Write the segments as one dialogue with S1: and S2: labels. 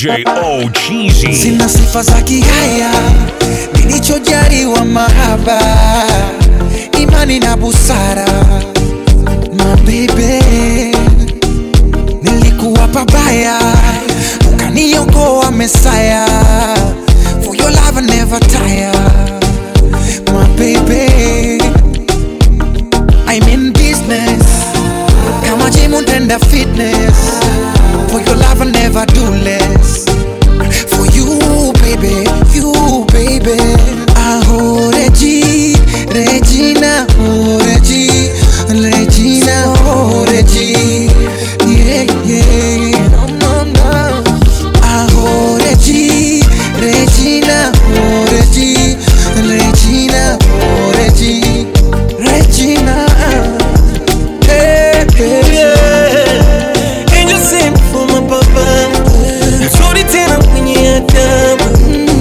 S1: DJ O Cheesy.
S2: Sina sifa za kihaya, nilichojaliwa mahaba, imani na busara. Mabebe, nilikuwa pabaya, ukaniokoa Mesaya. For your love I never tire. My baby, I'm in business. Kama gym unaenda fitness. For your love I never do less. For you, baby, you, baby. Aho, Regi, Regina, oh, Regi, Regina, oh, Regi. Yeah, yeah, no, no, no. Aho, Regi, Regina, oh, Regi, Regina, oh, Regi, Regina. Hey, hey, yeah.
S3: Angel sent for my papa Nzuri tena mwenye adabu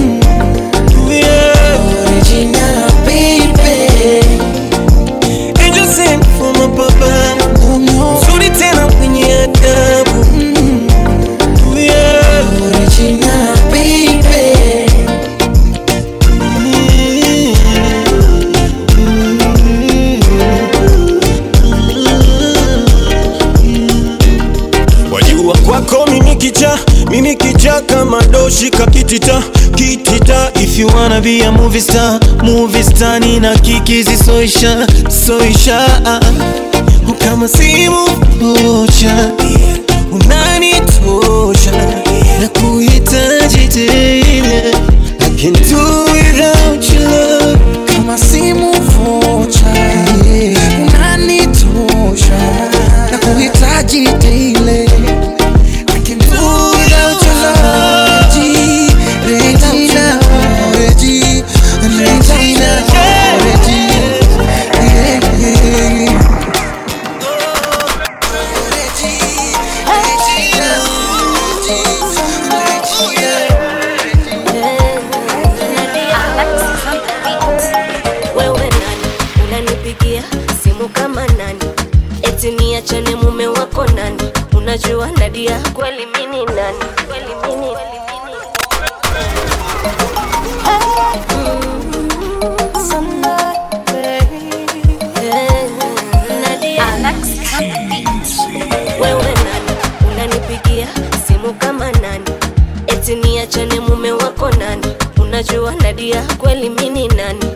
S3: Yeah.
S2: Regina, baby.
S3: Angel sent for my papa
S2: Oh, no.
S3: Nzuri tena mwenye adabu Yeah.
S2: Regina, baby.
S3: wajua kwako mimi kicha mimi kicha kama doshi kakitita kitita if you wanna be a movie star movie star nina kikizi soisha soisha kama simu moja unanitosha na kuhitaji tena I can do without your love
S2: Kama simu vocha unanitosha na kuhitaji daily. I can do without your love. Regi, Regina, oh, Regi, Regina, oh, Regi. Yeah, yeah. Regi, Regina,
S4: Wewe nani unanipigia simu kama nani? Eti niachane mume wako nani? Unajua Nadia kweli mini nani? Kweli mini Wewe nani unanipigia simu kama nani? Eti niachane mume wako nani? Unajua Nadia kweli mini nani?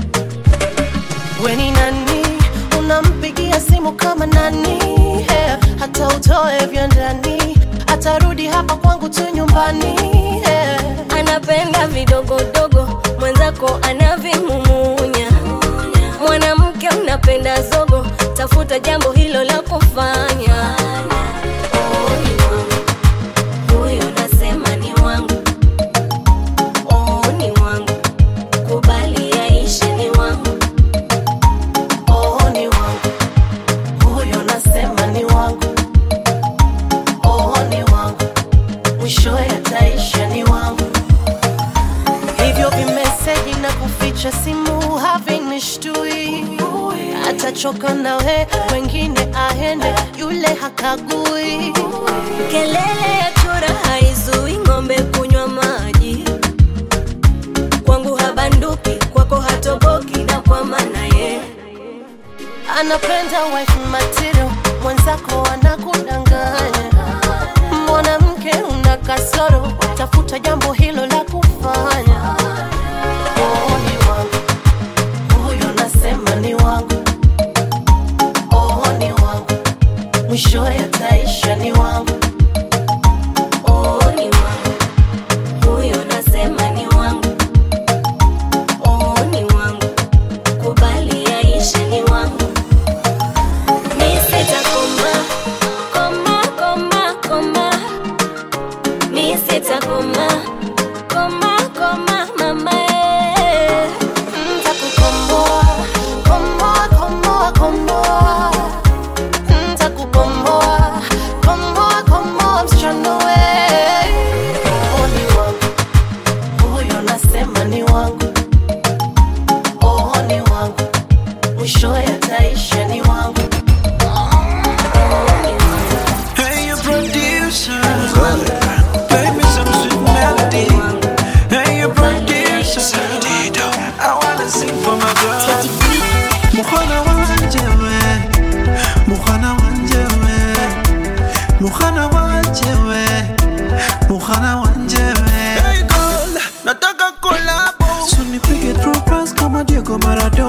S5: Weni nani unampigia simu kama nani yeah. Hata utoe vya ndani atarudi hapa kwangu tu nyumbani yeah.
S4: anapenda vidogodogo, mwenzako anavimumunya. Mwanamke unapenda zogo, tafuta jambo hilo la kufanya. Oh, ni wangu. Huyo nasema ni wangu. Oh, ni wangu. Kubali yaishe ni wangu.
S5: Oh, ni wangu huyo nasema ni wangu oh, ni wangu mwishowe ataisha ni wangu hivyo vimeseji na kuficha simu havinishtui atachoka nawe wengine aende yule hakagui
S4: Kelele ya chura haizui ng'ombe kunywa maji. Kwangu habanduki, kwako hatoboki, na kwa maana ye
S5: anapenda wife material mwenzako anakudanganya mwanamke una kasoro tafuta jambo hilo la kufanya oh, ni wangu huyo nasema ni wangu oh, ni wangu mwishowe ataisha ni wangu
S4: oh, ni wangu. Huyo nasema ni wangu. Oh, ni wangu. Kubali yaishe ni wangu. Mi sitakoma, koma, koma, koma. Mi sitakoma,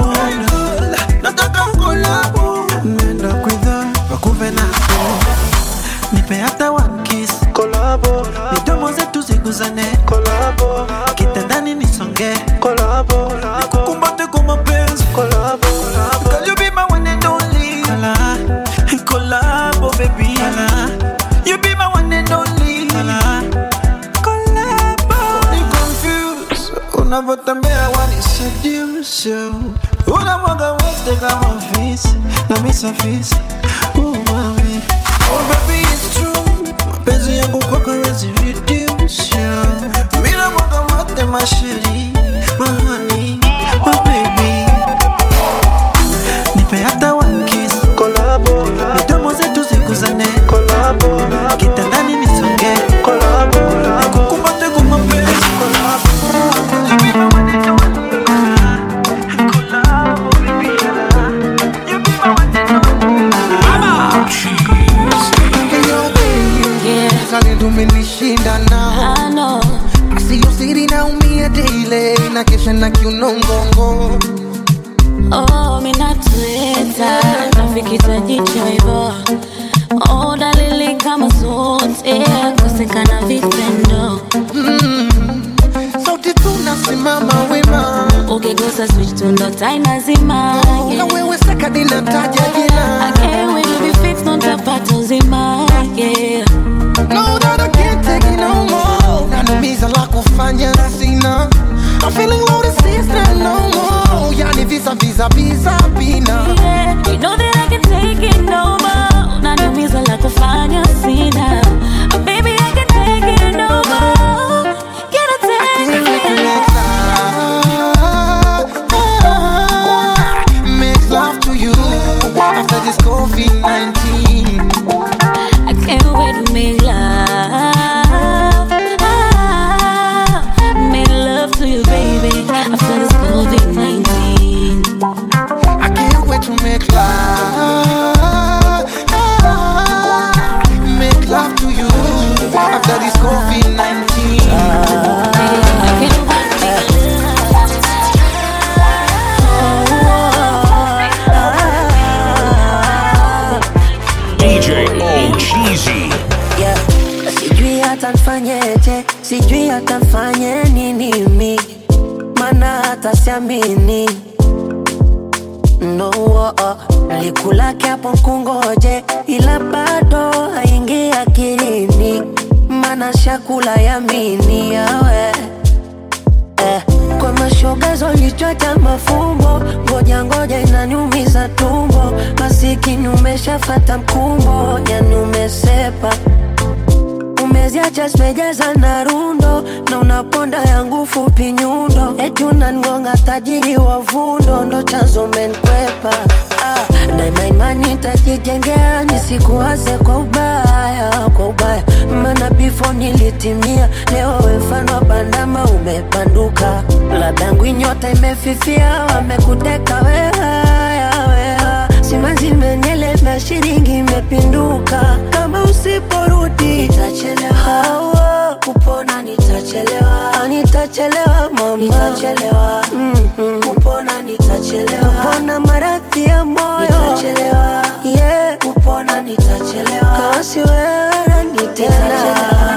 S2: nataka kolabo nenda kwidha wakuve nako nipe hata one kiss kolabo midomo zetu ziguzane kolabo kitandani nisonge kolabo nikukumbate kwa mapenzi kolabo Girl, you be my one and only Ala, kolabo baby Ala, you be my one and only Ala, kolabo Ni confused unavyotembea wani seduce you. unamwaga wote kama fisi na misafisi Oh, mami. Oh, baby, it's true. mapenzi yangu kwako hawezi reduce you. Mimi namwaga wote masheri mahani oh, baby nipe hata one kiss kolabo midomo zetu zikuzane kolabo kitandani nisonge kolabo nikukumbate kwa mapenzi kolabo You be my one and only. Kolabo, baby, you be my one and only.
S1: tumenishinda nao
S4: I know.
S1: siyo siri naumia daily na kesha na kiuno mgongo
S4: Oh, minatuleta nafikita jicho hivyo oh, dalili kama zote kosekana vitendo
S1: sauti tunasimama wema
S4: ukigusa switch tu ndo taa inazima
S1: na
S4: yeah.
S1: wewe sakadi nataja jina
S4: Again, we do be fixed, ndo tapata uzima yeah.
S1: No, that I can't take it no more. Nanumiza la kufanya sina. I'm feeling low to sister no more. Yani visa visa visa bina.
S4: Yeah, you know that I can take it no more. Unaniumiza la kufanya sina. But baby, I can take it no more. Can I take it?
S1: Make love to you after this COVID-19.
S4: I can't wait to make love. Ah, Make love to you, baby. After this COVID 19.
S1: I can't wait to make love. Make love to you after this COVID-19.
S4: I can't wait to make
S6: DJ O Cheesy.
S7: yeah. Sijui hata nfanyeje, sijui hata nfanye nini mi, mana hata siamini no, oh, oh. Nalikulake hapo kungoje, ila bado haingi akilini, mana shakula yamini yawe eh, kwa mashoga zolichota mafumbo, ngoja ngoja inaniumiza tumbo, masikini umeshafata mkumbo, yani umesepa umeziacha zimejaza na rundo na unaponda yangu fupi nyundo eti unangonga tajiri wa vundo ndo chanzo menkwepa ah, daima imani tajijengea nisikuwaze kwa ubaya kwa ubaya mana bifo nilitimia leo wefano bandama umepanduka labda ngwinyota imefifia wamekuteka wehaya weha simanzi menyeleva shilingi imepinduka kama usiporudi nitachelewa kupona nitachelewa nitachelewa mama nitachelewa mm-hmm. kupona nitachelewa kupona maradhi ya moyo nitachelewa yeah. kupona nitachelewa kama si wewe nitena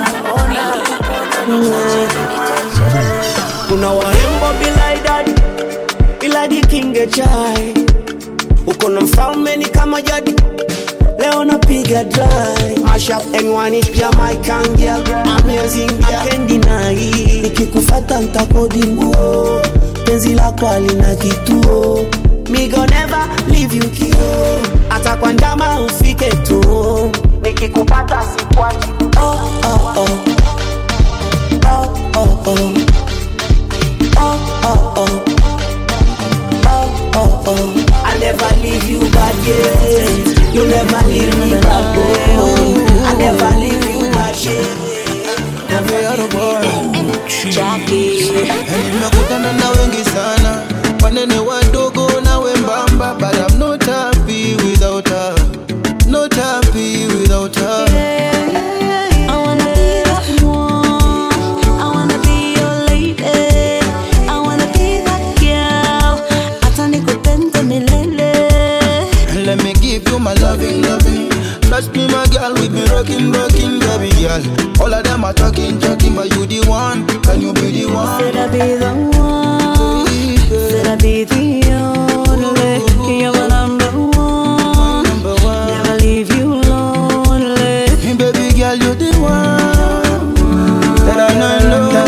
S3: kuna warembo bila idadi ila dikinge chai uko na mfalme ni kama jadi leo napiga dry mashup n1 is Jamaican girl amazing girl I can't deny nikikufata ntakodi nguo penzi lako alina kituo me go never leave you kio hata kwa ndama ufike tu nikikupata sikwachi oh, oh, oh. Oh, oh, oh. Oh, oh, oh. Oh, oh, oh. I never leave you back, yeah. You never leave me back, oh. I never leave you back, yeah.
S2: Every other boy
S4: Jackie.
S2: nimekutana na wengi sana wanene wadogo na wembamba but I'm no type
S8: Working, working, baby girl. All of them are talking, talking, but you the one. Can you be the one?
S9: Said I be the one. Said I be the only. You're my number one.
S8: Number one.
S9: Never leave you lonely.
S8: Hey, baby girl, you the one. That I know I love.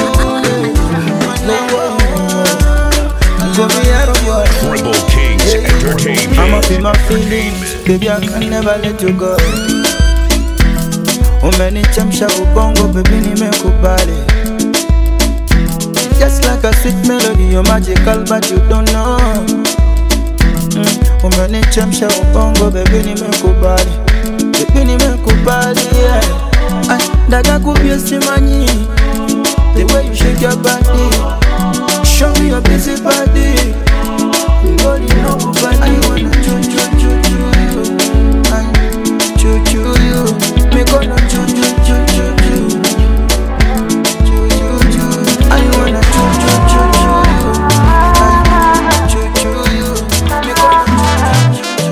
S8: So me out of your
S6: Tribal Kings Entertainment.
S8: I'm up in my feelings, baby. I can never let you go. Umenichemsha ubongo, baby, nimekubali. Just like a sweet melody, you're magical, but you don't know. Mm. Umenichemsha ubongo, baby, nimekubali. Baby, nimekubali, yeah. Ay, dada kupia simanyi. The way you shake your body. Show me your busy body. Body no body. I wanna choo choo choo choo you. I choo choo you. Me gonna choo choo choo choo choo. Choo choo choo. I wanna choo choo choo choo you. I choo choo you. Me gonna choo choo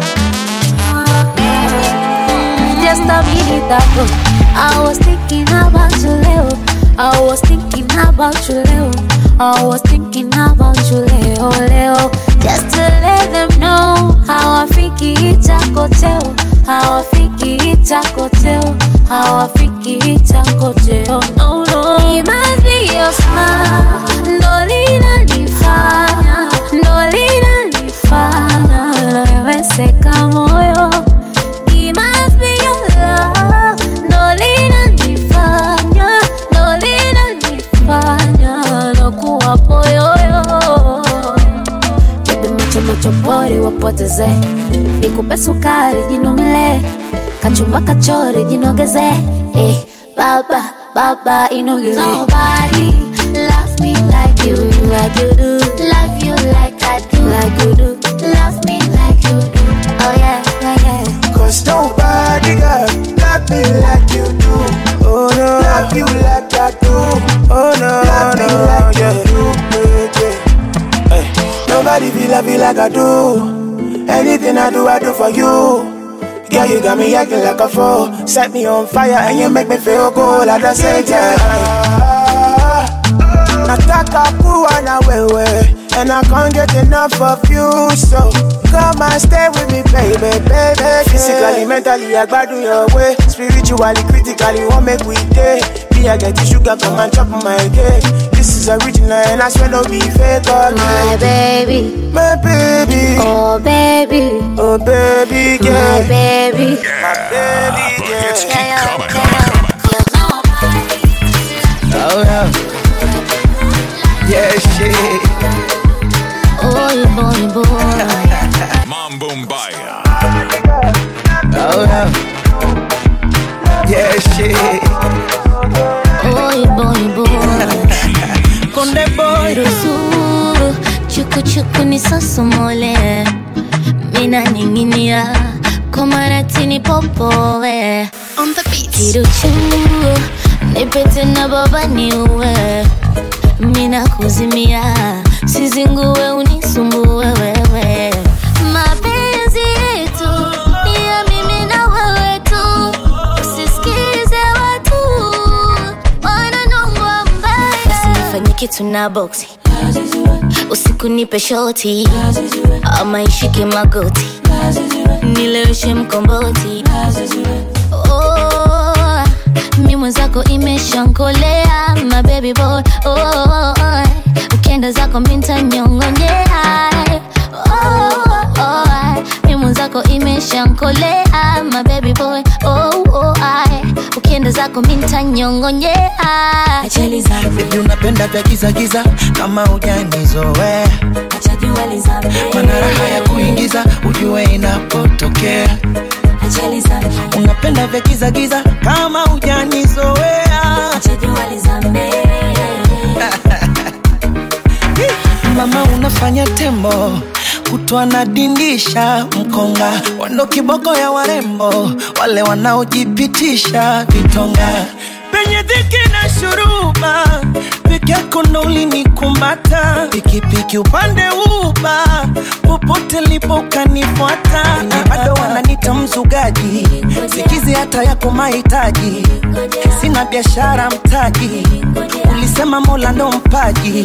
S8: choo.
S10: Just a minute ago, I was thinking about you, Leo. I was thinking about you, Leo. I was thinking about you, Leo, Leo. Just to let them know how I freaky it's a hotel. How I freaky it's a hotel. How I freaky it's a hotel. No, no. It must be your smile. Ndo linanifanya, ndo linanifanya. Naweweseka moyo. It must be your love. Ndo linanifanya, ndo linanifanya. Nakuwa poyoyo. Bebe macho macho pori wapoteze, nikupe sukari jinomele, kachumba kachori jinogeze, eh, baba baba inogeze. Nobody loves me like you, like you do. Love you like I do, like you do. Love me like you do. Oh yeah, yeah, yeah.
S8: Cause nobody got love me like you do. Oh no, love you like I do. Oh no, love me like yeah. you do. Yeah, yeah. Hey. Nobody feel love you like I do. Anything I do, I do for you. Girl, you got me acting like a fool. Set me on fire and you make me feel cool at the same time. Nataka kuwa na wewe And I can't get enough of you So come and stay with me baby, baby Physically, mentally, I gbadu your way Spiritually, critically, what make we day Me, I get the sugar, come and chop my cake This is original and I swear no be fake
S10: My
S8: again
S10: baby,
S8: My baby,
S10: oh baby,
S8: oh baby,
S10: my
S8: yeah
S10: baby.
S8: My baby,
S6: The hits
S8: yeah
S6: keep coming, coming, coming.
S8: Oh yeah Yeah, shit
S10: Oh, boy, boy.
S6: Mambo Mbaya.
S8: Oh yeah Yeah, shit
S10: Oh, boy, boy.
S8: Konde boy
S10: Ruhusu chuku chuku nisosomole, mina ninginia kwa maratini popowe kiruchu nipete na baba niuwe, mina kuzimia sizinguwe unisumbue wewe mapenzi yetu ni ya mimi na wewe tu usisikize watu wananongwa mbaya usinifanye kitu na boksi usiku nipe shoti ama ishike magoti nileweshe mkomboti oh, mi mwenzako imeshankolea mabebi boy oh, ukienda zako mintanyongonyea oh, oh, mi mwenzako imeshankolea mabebi boy oh, oh, ukienda zako mintanyongonyea ajali zangu
S2: Baby unapenda vya giza giza kama ujanizoea
S10: achajua lizame
S2: mana raha ya kuingiza ujue inapotokea
S10: ajali zangu
S2: unapenda vya giza giza kama ujanizoea
S10: achajua lizame
S2: mama unafanya tembo kutwa nadindisha mkonga wando kiboko ya warembo wale wanaojipitisha vitonga penye dhiki na shuruba yako ndo ulinikumbata pikipiki upande uba popote lipo ukanifuata bado wananita mzugaji sikizi hata yako mahitaji sina biashara mtaji ulisema mola ndo mpaji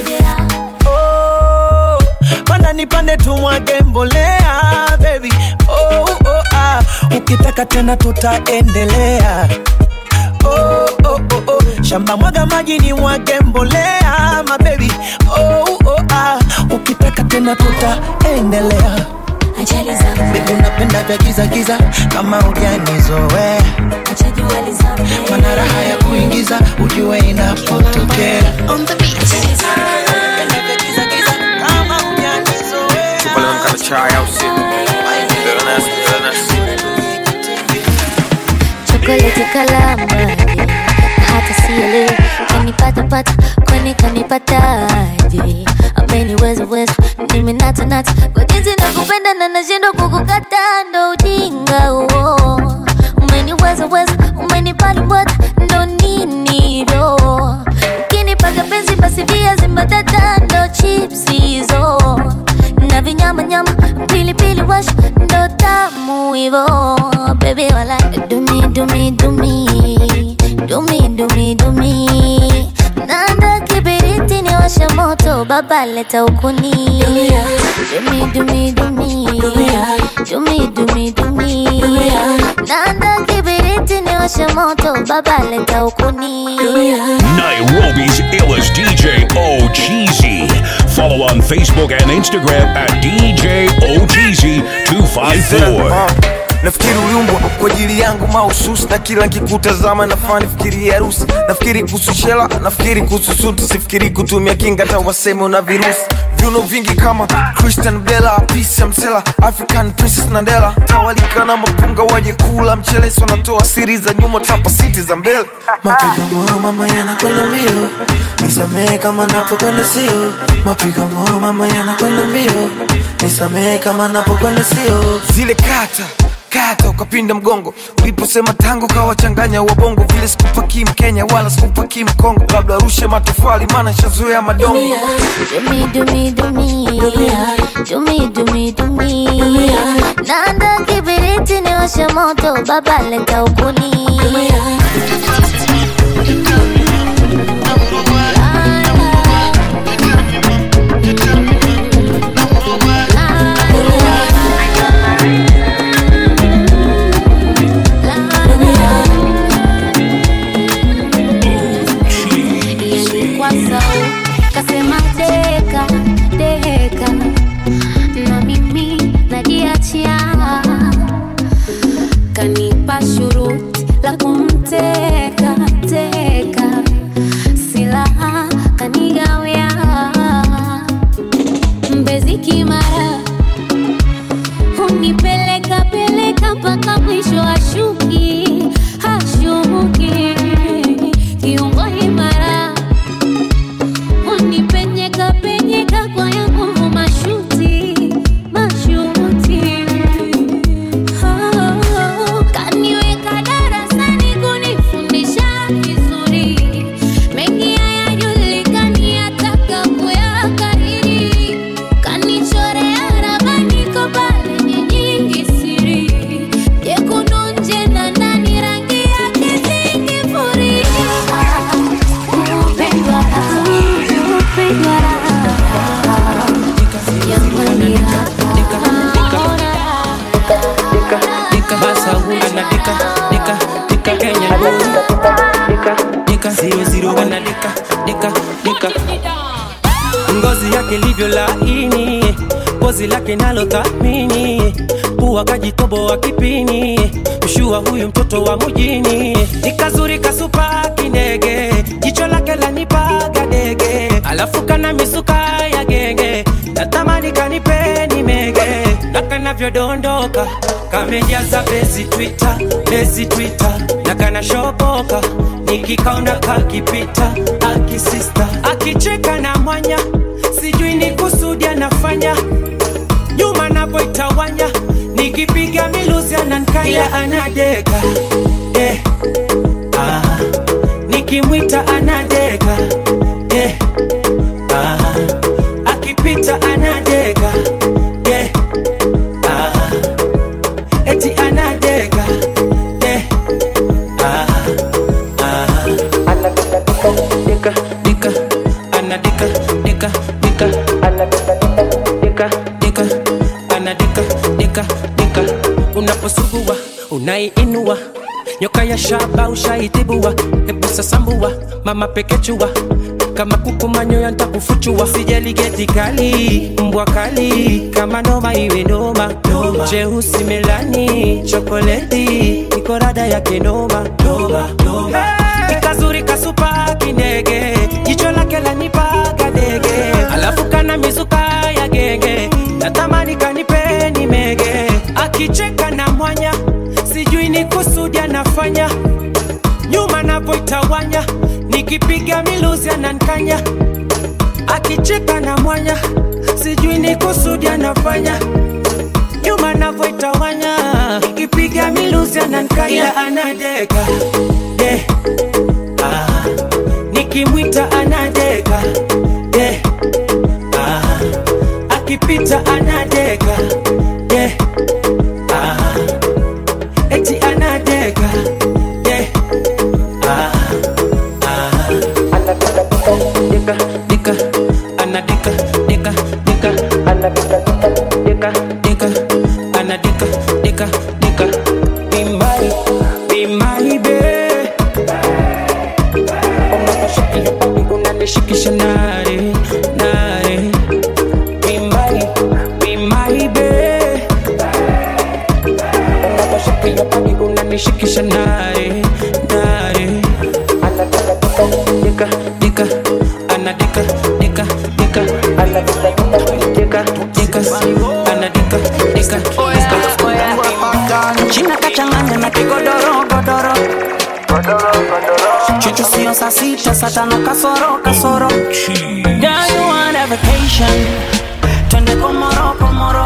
S2: oh, panda nipande tumwage mbolea baby oh, oh, ah. ukitaka tena tutaendelea oh, oh, oh, oh. shamba mwaga maji ni mwage mbolea mabebi oh, oh, ah. ukitaka tena tutaendelea Baby unapenda vya giza giza kama ujanizoea mana raha ya kuingiza ujue inapotokea On the beat. Unapenda vya giza giza kama hujanizoea.
S11: Chupa leo nikata chai au si? Bitterness, bitterness.
S10: chokoleti kalama hata sielewi kanipatapata kwani kanipataje ameniwezaweza nimenatanata kwa jinsi nakupenda na nashindwa kukukata ndo ujinga huo umeniwezaweza umenipalibwata ndo ninido ukinipaga penzi basi viazi mbatata ndo chips hizo na vinyamanyama pilipili wash ndo tamu hivo bebi wala dumi dumi dumi dumi dumi dumi nanda kibiriti ni washa moto baba leta ukuni dumi dumi dumi dumi dumi dumi nanda kibiriti ni washa moto baba leta ukuni
S6: Nairobi's illest DJ Ocheesy. Follow on Facebook and Instagram at DJ Ocheesy254.
S11: nafikiri uliumbwa kwa ajili yangu mahususi na kila nkikutazama nafaa nifikirie harusi nafikiri kuhusu shela nafikiri kuhusu suti sifikiri kutumia kinga hata waseme una virusi viuno vingi kama christian bela pisa msela african princess nandela tawalika na mapunga waje kula mchelesi wanatoa siri za nyuma tapa siti za mbele
S2: mapigo moyo mama yanakwenda mbio nisamehe kama napokwenda sio mapigo moyo mama yanakwenda mbio nisamehe kama napokwenda sio
S11: zile kata kata ukapinda mgongo uliposema tangu kawachanganya wabongo vile sikupaki mkenya wala sikupaki mkongo labda rushe matofali maana shazoea madongo
S10: Dumi dumi dumi dumi dumi dumi nanda kibiriti ni washa moto baba leta ukuni Yalikuwa sawa, kasema deka deka, na mimi najiachia, kanipa shuruti la kumteka teka, silaha kanigawia, mbezi kimara hunipeleka peleka mpaka mwisho ashuki hashuki kiungo imara unipenyeka penyeka kwa ya nguvu mashuti mashuti Oh, kaniweka darasani kunifundisha vizuri mengi hayajulikani ataka kuyakariri kanichorea ramani kobale nyingi siri jekundu nje na ndani rangi yake zingifuria upendwa upendwa
S12: dika basa ana dika dika dika Kenya boy dika dika zero zero ana dika dika dika ngozi yake livyo laini pozi lake nalo thamini pua kajitoboa kipini mshua huyu mtoto wa mjini nikazuri kasupa kindege jicho lake lanipaga dege alafu kana misuka ya genge natamani kanipeni mege na kanavyodondoka kamejaza bezi twita bezi twita na kanashoboka nikikaona kakipita akisista akicheka na mwanya sijui ni kusudi anafanya nyuma napoitawanya nikipiga miluzi anankaya anadeka eh. ah. nikimwita anadeka unaposugua unaiinua nyoka ya shaba ushaitibua hebu sasambua mama pekechua kama kuku manyoya ntakufuchua sijali geti kali mbwa kali kama noma iwe noma jeusi melani chokoleti iko rada yake noma Hey, ikazuri kasupa kindege jicho lake lanipaga dege alafu kana mizuka ya genge natamani kanipeni mege akicheka na mwanya sijui ni kusudi anafanya nyuma napoitawanya nikipiga miluzi anankanya akicheka na mwanya sijui ni kusudi anafanya nyuma navoitawanya nikipiga miluzi anankanya anadeka de ah. nikimwita anadeka de ah. akipita anadeka de ah. eti anadeka de ah. ah. dika dika anadika dika dika anadika dika dika anadika dika dika be my be my babe unanishikisha nare nare be my be my babe unanishikisha nare nare dika dika anadika dika dika anadika dika dika anadika dika dika
S13: china kachanganya na kigodoro godoro chuchu sio saa sita saa tano kasoro kasoro Girl, you want a vacation twende komoro komoro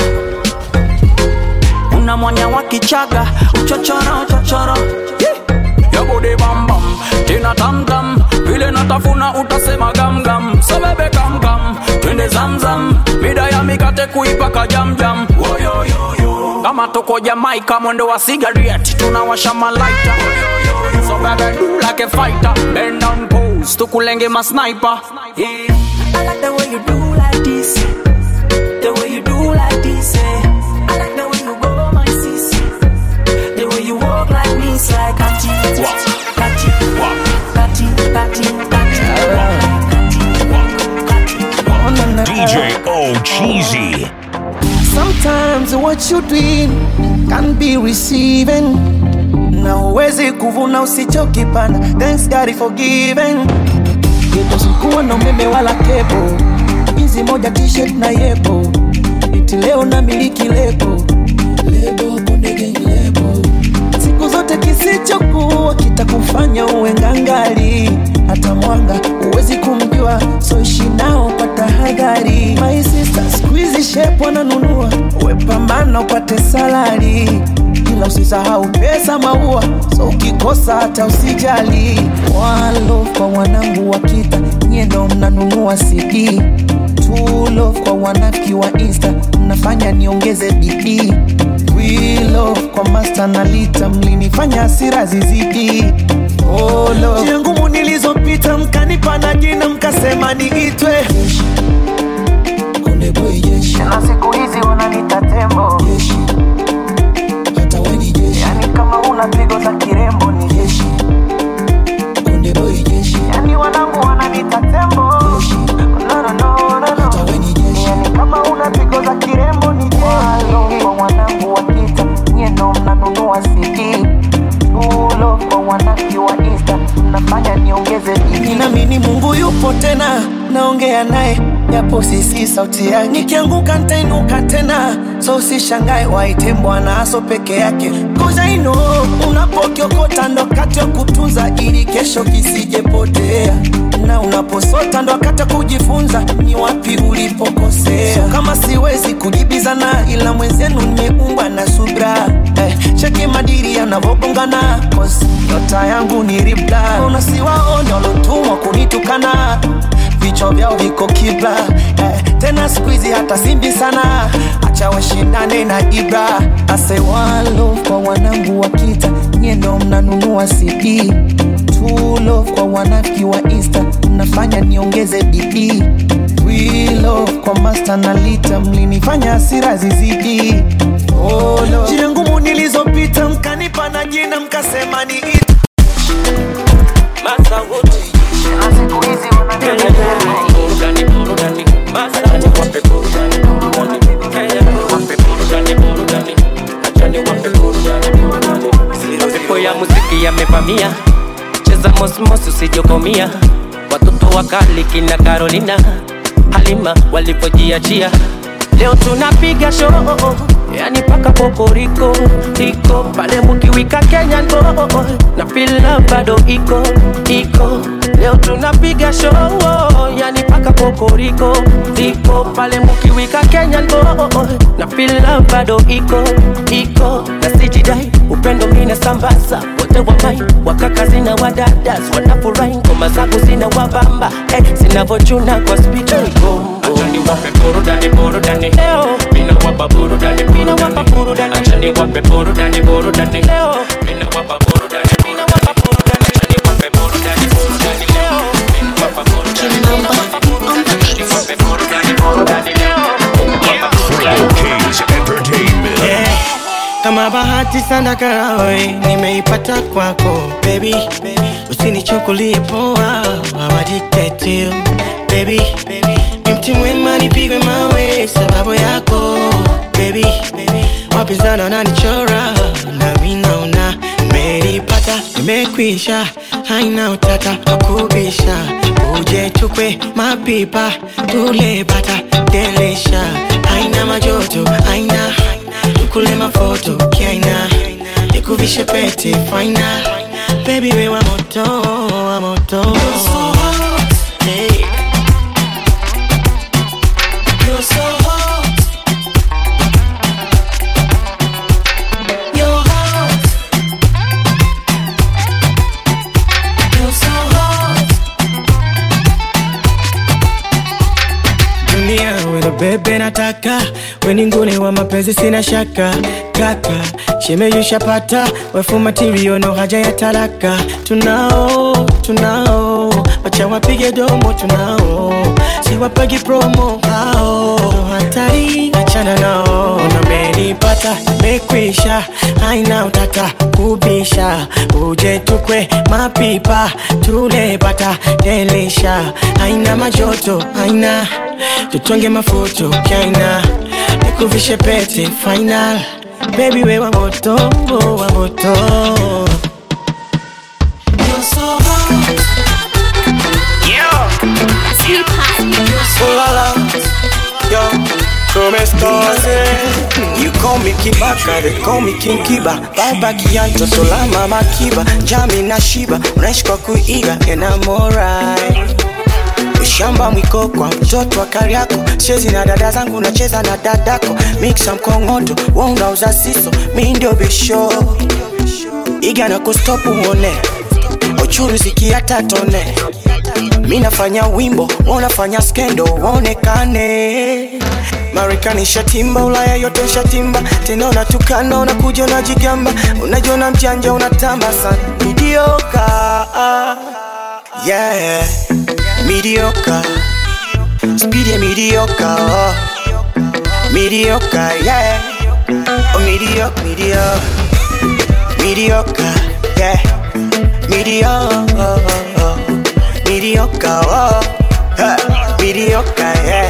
S13: una mwanya wa kichaga uchochoro chochoro
S14: yabode bambam tena tamtam vile natafuna utasema gamgam sabebe kamkam twende zamzam mida ya mikate kuipaka jamjam Woyoyoyo. kama tuko jamaika mwendo wa sigaret tunawasha malaita so baby do like a fighter bend down pose tukulenge masniper yeah.
S13: I like the way you do like this the way you do like this eh. I like the way you go my sis the way you walk like me it's like kati kati kati kati
S6: DJ O Cheesy.
S1: Sometimes what you doing can be receiving. Na uwezi kuvuna usichokipanda. Thanks God is forgiven. Geto sikuwa na umeme wala kebo, hizi moja t-shirt na yebo, iti leo na miliki lebo, lebo konde gang lebo. Siku zote kisichokuwa kitakufanya uwe ngangali, hata mwanga uwezi kumjua, so ishi nao kwa tahadhari. My sister squeeze shape wananunua, uwe pambana upate salari ila usisahau pesa maua, so ukikosa hata usijali. One love kwa wanangu wa kita, nyie ndo mnanunua CD. Two love kwa wanafiki wa Insta, mnafanya niongeze bidii. We love kwa master na lita, mlinifanya hasira zizidi. Oh love, njia ngumu nilizopita, mkanipa na jina, mkasema niitwe Konde boy jeshi, na siku hizi wananiita tembo jeshi hata we ni jeshi. Yani kama una pigo za kirembo ni jeshi. Konde boy jeshi. Yani wanangu wananiita tembo. Jeshi. No, no, no, no, no. Hata we ni jeshi. Yani kama una pigo za kirembo ni jeshi. Walo kwa wanangu wa kita, nyie ndo mnanunua CD. Tulo kwa wanaki wa Insta, mnafanya niongeze bidii. Ninaamini Mungu yupo tena, naongea naye japo sisi sauti yake. Nikianguka nitainuka tena, so usishangae waite Bwana aso peke yake. Cause I know unapokiokota ndo wakati wa kutunza ili kesho kisijepotea, na unaposota ndo wakati wa kujifunza ni wapi ulipokosea. So kama siwezi kujibizana, ila mwenzenu nimeumbwa na subra eh, cheki madiri yanavogongana, cause nyota yangu ni ribla. Unasiwaone walotumwa kunitukana vichwa vyao viko kibla eh, tena squeezy hata simbi sana, acha washindane na Ibra. Ase one love kwa wanangu wa kita, nyie ndo mnanunua CD. Two love kwa wanafiki wa Insta, mnafanya niongeze bidii. We love kwa master na lita, mlinifanya hasira zizidi. Oh, love. Njia ngumu nilizo
S12: yamevamia cheza mosmos usijokomia watoto wakali kina Carolina Halima walivyojiachia leo tunapiga show yani paka pokoriko iko pale mukiwika Kenyan boy na feel love bado iko iko leo tunapiga show yani paka pokoriko iko pale mukiwika Kenyan boy na feel love bado iko iko na sijidai upendo mina sambaza wote wa mai wakaka zina wadadas wanafurahi ngoma zangu zina wabamba eh, zinavochuna kwa spika Achani wape burudani burudani leo mina wapa burudani mina wapa burudani achani wape burudani burudani leo mina wapa burudani mina wapa burudani achani wape burudani burudani leo mina wapa burudani mina wapa burudani achani wape burudani burudani leo mina wapa burudani
S6: Kings Entertainment.
S2: kama bahati sana karawe nimeipata kwako baby usinichukulie poa awadiktetio baby ni mti mwema nipigwe mawe sababu yako baby wapinzani wananichora nami naona nimeipata nimekwisha haina utata wakubisha uje tukwe mapipa tule bata delisha haina majoto haina tukule mafoto kiaina nikuvishe pete faina baby we wa moto wa moto hey. You're so hot. You're hot. You're so hot. dunia wena bebe nataka weningune wa mapenzi sina shaka kaka shemeyushapata wefu matirio no haja ya talaka tunao tunao wacha wapige domo tunao siwapagi promo hao hatari achana nao namenipata mekwisha haina utata kubisha uje tukwe mapipa tule bata delisha haina majoto haina tutonge mafuto kaina nikuvishe pete final baby we wa moto wa moto You're so hot.
S8: Oh la la, yo, come estás? eh? You call me Kibaka, they call me King Kiba Baba Kianto, Solama Makiba Jami na Shiba, unaishi kwa kuiga and I'm alright Ushamba mwiko kwa mtoto wa Kariako Chezi na dada zangu nacheza na dadako Mixa mkongoto, wewe unauza siso Mi ndio bisho Iga na kustopu uone Uchuru zikiata tone mi nafanya wimbo wanafanya skendo waonekane marekani shatimba ulaya yote shatimba tena unatukana unakuja unajigamba unajiona mjanja unatamba sana midioka yeah midioka speed ya midioka oh. midioka yeah oh, midioka midioka midioka yeah midioka mediocre, oh, huh, mediocre, yeah.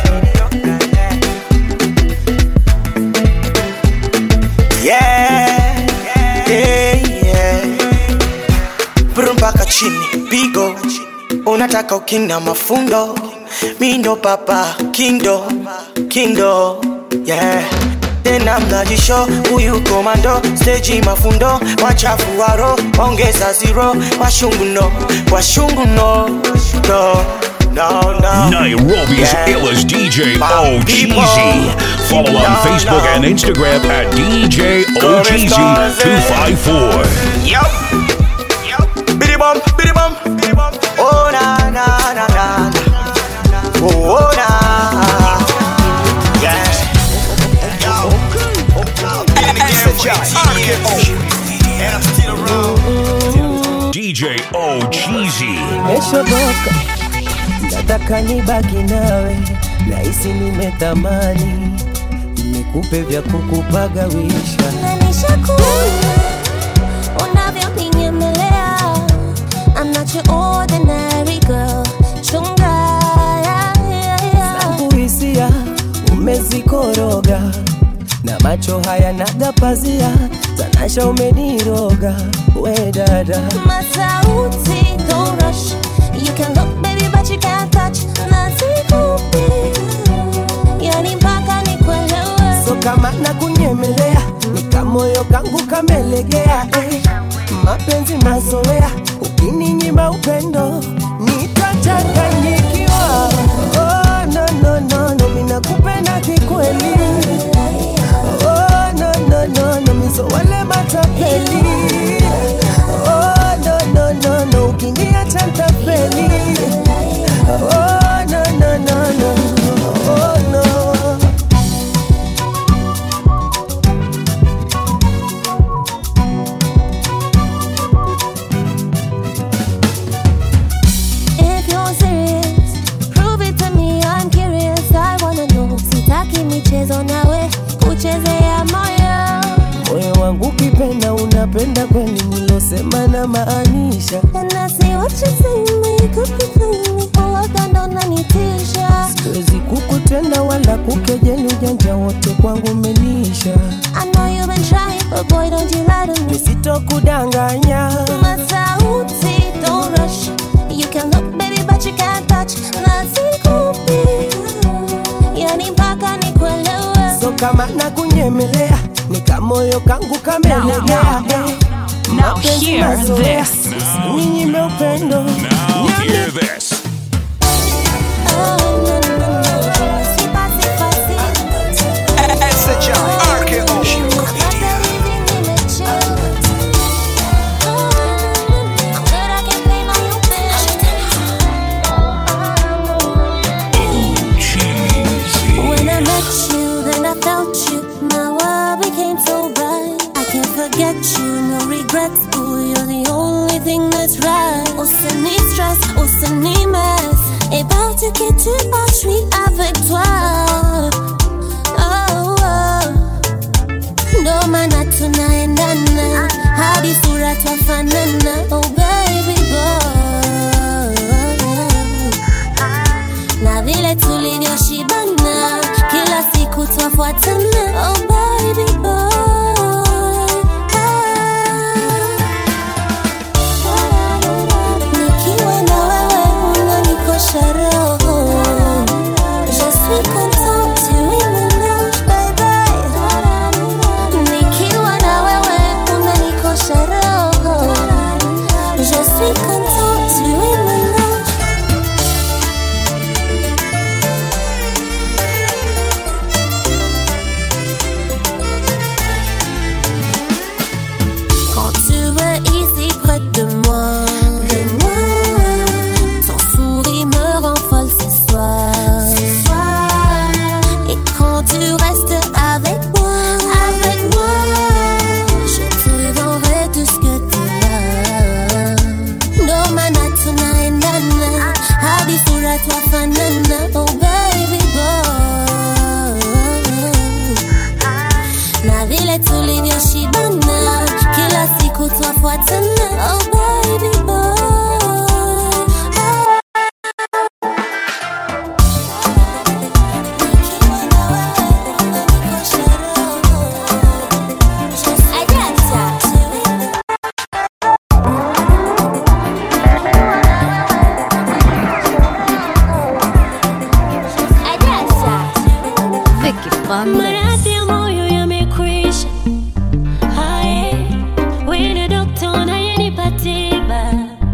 S8: Yeah, yeah, yeah. Brum mpaka chini, pigo unataka ukinda mafundo, mi ndo papa kindo kindo, yeah tena mnajisho huyu komando steji mafundo wachafu waro ongeza zero washungu no washungu no no no no
S6: Nairobi's
S8: Yeah.
S6: illest DJ
S8: My people.
S6: OGZ. Follow on
S8: No,
S6: Facebook
S8: no.
S6: and Instagram at DJ OGZ254.
S8: Yup. Biddy bum, biddy bum, biddy bum. Oh na na na na. na. Oh, oh na. Yeah.
S6: DJ OGZ.
S15: Nimeshoboka, nataka nibaki nawe, nahisi nimetamani nikupe vya kukupagawisha.
S16: Nishakuona unavyoninyemea. I'm not your ordinary girl. Chunga, yeah, yeah, yeah.
S15: Zangu hisia umezikoroga na macho haya naga pazia tanasha umeniroga we dada
S16: Masauti, don't rush. You can look, baby, but you can't touch. Nasikupi, yani mpaka nikuelewe.
S15: so kama na kunyemelea nikamoyo kangu kamelegea eh. mapenzi mazoea ukininyima upendo nitachanganyikiwa oh, no, no, no, no, minakupenda kikweli oh, no, no, no, no, miso wale matapeli oh, no, no, no, no, ukiniacha ntapeli oh, no, no, no, no, oh, no.
S16: If you're serious, prove it to me. I'm curious. I wanna know. Sitaki michezo nawe kuchezea moyo.
S15: moyo wangu ukipenda unapenda kweli nilosema na maanisha
S16: And I see what you see me, could be feeling me. Uwaga ndo unanitisha.
S15: siwezi kukutenda wala kukejeli ujanja wote kwangu umenisha
S16: I know you've been trying, but boy, don't you lie to me.
S15: nisitokudanganya
S16: Masauti, don't rush. You can look, baby, but you can't touch. Nasikupi, yani mpaka nikuelewe.
S15: so kama na kunyemelea nikamoyo kangu kamelegea eh.
S17: Now
S15: Mapenzi
S17: hear
S15: mazoea,
S17: this.
S15: ninyime upendo
S6: Now hear this.
S16: When I met you, then I felt you. My world became so bright. I can't forget you, no regrets. Ooh, you're the only thing that's right. Usini stress, usini mess. About to get to our street avec toi. Oh, oh. Ndo maana tunaendana hadi sura twafanana. Oh baby boy na vile tulivyoshibana kila siku twafuatana oh baby boy nikiwa na wewe unanikosha roho Je suis contente, tu es mon ange, baby. Nikiwa na wewe unanikosha roho Je suis contente, tu es mon ange Quand tu es ici près de moi, de moi, ton sourire me rend folle ce soir. Et quand tu restes avec moi, avec moi, je te donnerai tout ce que tu as. Ndo maana tunaendana hadi sura twafanana, oh baby boy na vile tulivyoshibana kila siku twafuatana oh baby boy
S18: Maradhi ya moyo yamekwisha, haye, wewe ni dokta unayenipa tiba.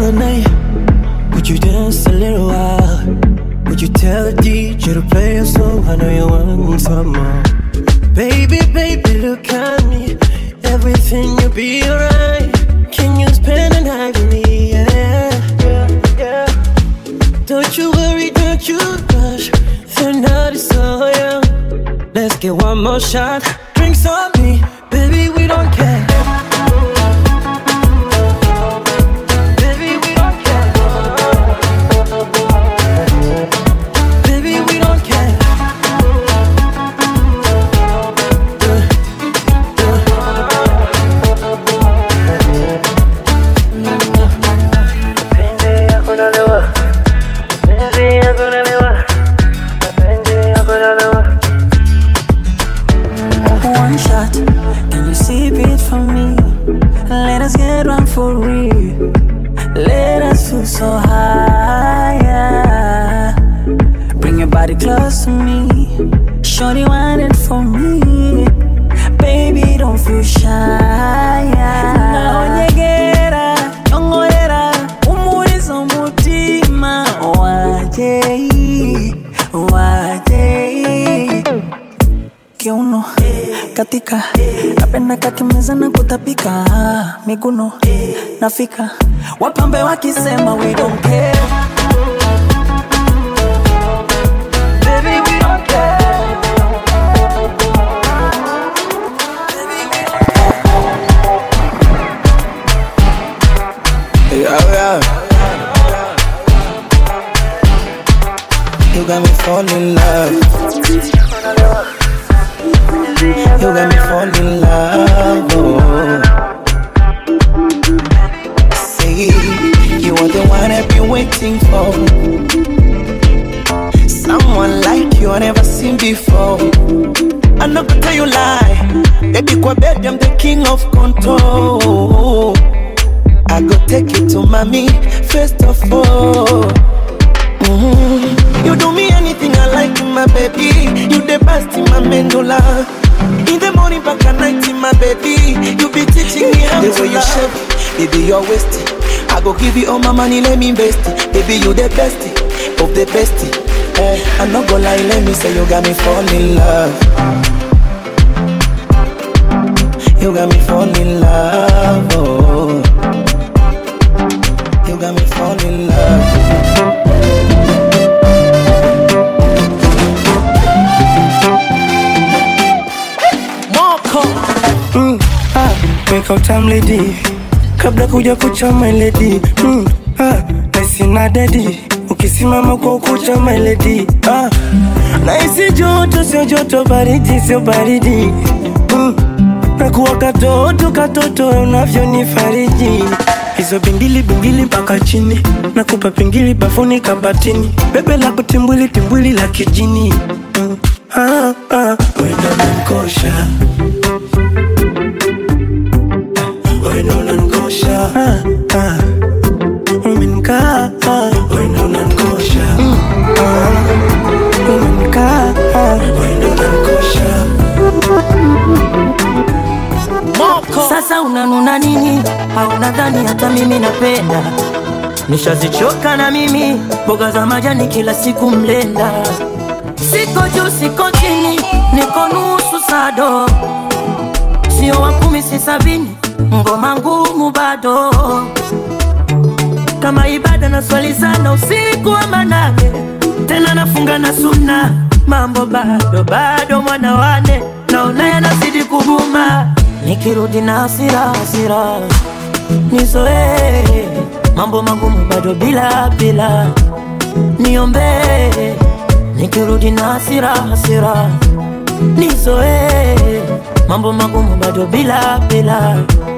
S3: all night? Would you dance a little while? Would you tell the DJ to play a song? I know you want some more. Baby, baby, look at me. Everything will be alright. Can you spend the night with me? Yeah, yeah, yeah. Don't you worry, don't you rush. The night is so young. Let's get one more shot. Drinks on me, baby, we don't care. Baby, we don't care. Baby, we don't care.
S13: One shot, can you sip it for me? Let us get one for real. Let us feel so high. yeah. Bring your body close to me. Shorty want it for me. Baby, don't feel shy. Naonyegera, nyongorera, umuliza umutima. Wajei, wajei kiuno katika napenda kakimeza na kutapika miguno nafika wapambe wakisema we don't care Baby, we don't care.
S8: Yeah, yeah. You got me falling in love. You got me falling in love. Oh. Say you are the one I've been waiting for. Someone like you I never seen before. I'm not gonna tell you lie. Baby, kwa bed, I'm the king of control. I go take you to mommy first of all. Mhm. You do me anything I like, my baby. You the best in my medulla. In the morning, back at night, my baby. You be teaching me how
S1: The
S8: to
S1: way you
S8: love.
S1: shape
S8: baby, you're wasting. I go give you all my money, let me invest it. Baby, you the best of the best. Eh, I'm not gonna lie, let me say you got me fall in love. You got me fall in love. Oh. You got me fall in love.
S3: Moko mm, ah, wake up time lady kabla kuja kucha my lady mm, ah, naisina dedi ukisimama kwa ukucha my lady ah, naisi joto sio joto baridi sio baridi mm, nakuwa katoto katoto unavyonifariji hizo bingili bingili mpaka chini nakupa pingili bafuni kabatini bebe lako timbwili timbwili la kijini mm, ah, ah, wenda nankosha wenda unankosha ah, ah, umenkaa ah, wenda unankosha mm, ah, umenkaa ah, wenda unankosha
S13: Sasa unanuna nini? Au nadhani hata mimi napenda? Nishazichoka na mimi mboga za majani kila siku mlenda. Siko juu siko chini, niko nusu sado, sio wa kumi si sabini, ngoma ngumu bado kama ibada na swali sana usiku wa manane, tena nafunga na suna, mambo bado bado, mwana wane naona yanazidi kuguma, nikirudi na hasira hasira nizoee mambo magumu bado bila bila, niombee nikirudi na hasira hasira nizoee mambo magumu bado bila bila,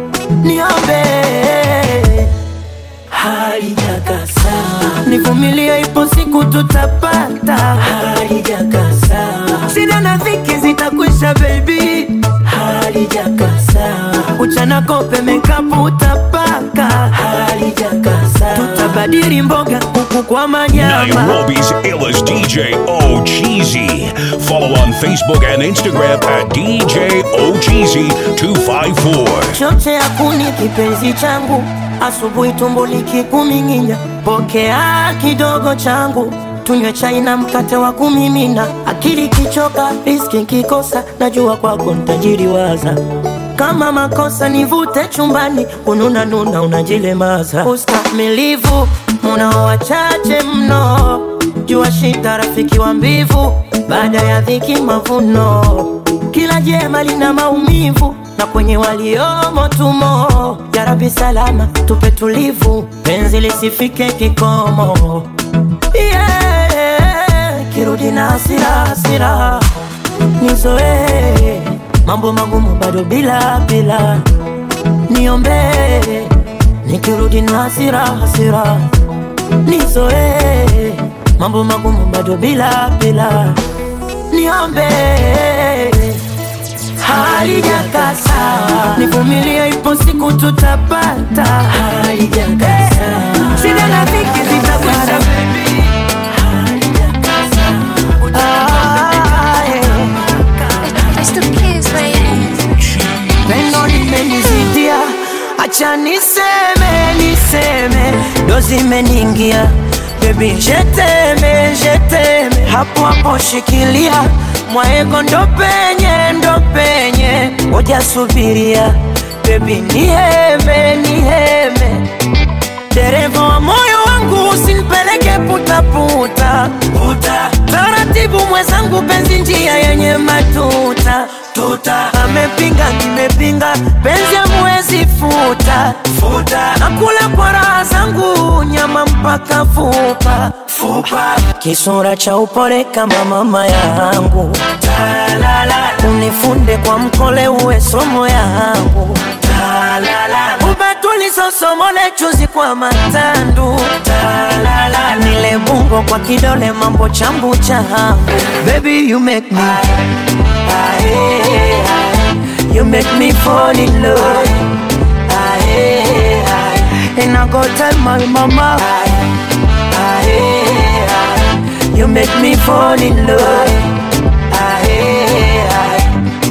S13: niombee halijakasa, nivumilie, ipo siku tutapata. Halijakasa, shida na dhiki zitakwisha, baby. Halijakasa, uchana kope mekapu utapaka. Halijakasa, tutabadili mboga kuku kwa manyama.
S6: Nairobi's illest DJ Ocheesy. Follow on Facebook and Instagram at DJ Ocheesy254.
S13: choche ya kuni kipenzi changu
S17: asubuhi tumbo likikuminginya, pokea kidogo changu tunywe chai na mkate wa kumimina. Akili kichoka, riski kikosa, najua kwako ntajiriwaza. Kama makosa nivute chumbani, ununa nuna unajilemaza. Ustamilivu munao wachache mno, jua shida rafiki wa mbivu, baada ya dhiki mavuno. Kila jema lina maumivu na kwenye waliomo tumo. Ya Rabbi salama tupe tulivu, penzi lisifike kikomo. Yeah, kirudi na hasira hasira, nizoee mambo magumu bado bila bila, niombee nikirudi na hasira hasira, nizoee mambo magumu bado bila bila, niombee halijakaa sawa, nivumilie, ipo siku tutapata. Halijakaa sawa, shida na dhiki zitakwisha. Ah, Pendo limenizidia, acha niseme niseme, ndo zimeniingia Baby, jeteme jeteme, hapo hapo shikilia mwaego, ndo penye ndo penye, ngoja subiria baby, niheme niheme, dereva wa moyo wangu usinipeleke putaputa puta. Taratibu mwenzangu, penzi njia yenye matuta tuta. Amepinga nimepinga, penzi amwezi futa futa. Nakula kwa raha zangu, nyama mpaka fupa fupa. Kisura cha upole kama mama yangu, unifunde kwa mkole, uwe somo yangu ubatulisosomole chuzi kwa matandu nile bungo kwa kidole mambo chambu changu baby you make me Aye, aye. you make me fall in love Aye, aye. and I go tell my mama Aye, aye. you make me fall in love Aye, aye.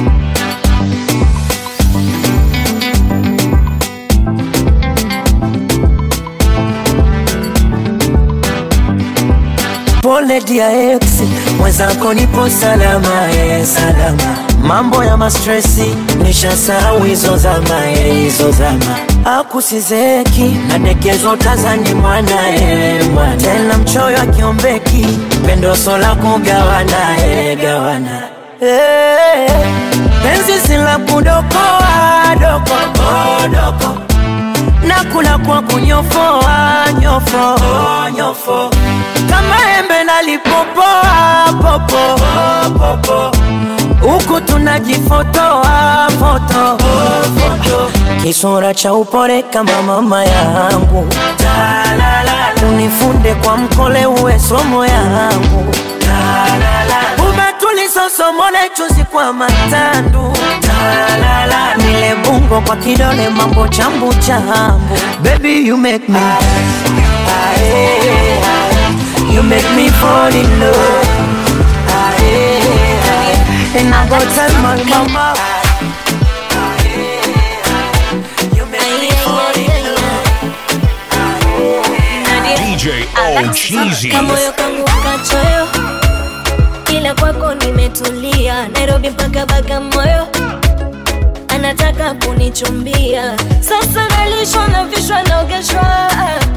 S17: Pole dia ex, mwenzako nipo salama, eh, salama. Mambo ya mastresi nishasahau hizo zama, eh, hizo zama. Akusizeki nadekezwa utazani mwana, eh, mwana. Tena mchoyo akiombeki pendo sola kugawana, eh, gawana. Eh, penzi sila kudokoa doko, oh, doko nakula kwa kunyofoa nyofo oh, nyofo kama embe nalipopoa popo oh, popo huku tunajifotoa foto oh, foto kisura cha upole kama mama yangu unifunde kwa mkole uwe somo yangu ubatulisosomole chuzi kwa matandu nile bungo kwa kidole mambo chambu chambu baby you make me Aye, aye. you make me fall in love Aye, aye. and I go tell my mama
S6: DJ O Cheesy.
S4: kamoyo kangu kachoyo ila kwako nimetulia nairobi mpaka bagamoyo anataka kunichumbia sasa nalishwa na vishwa naogeshwa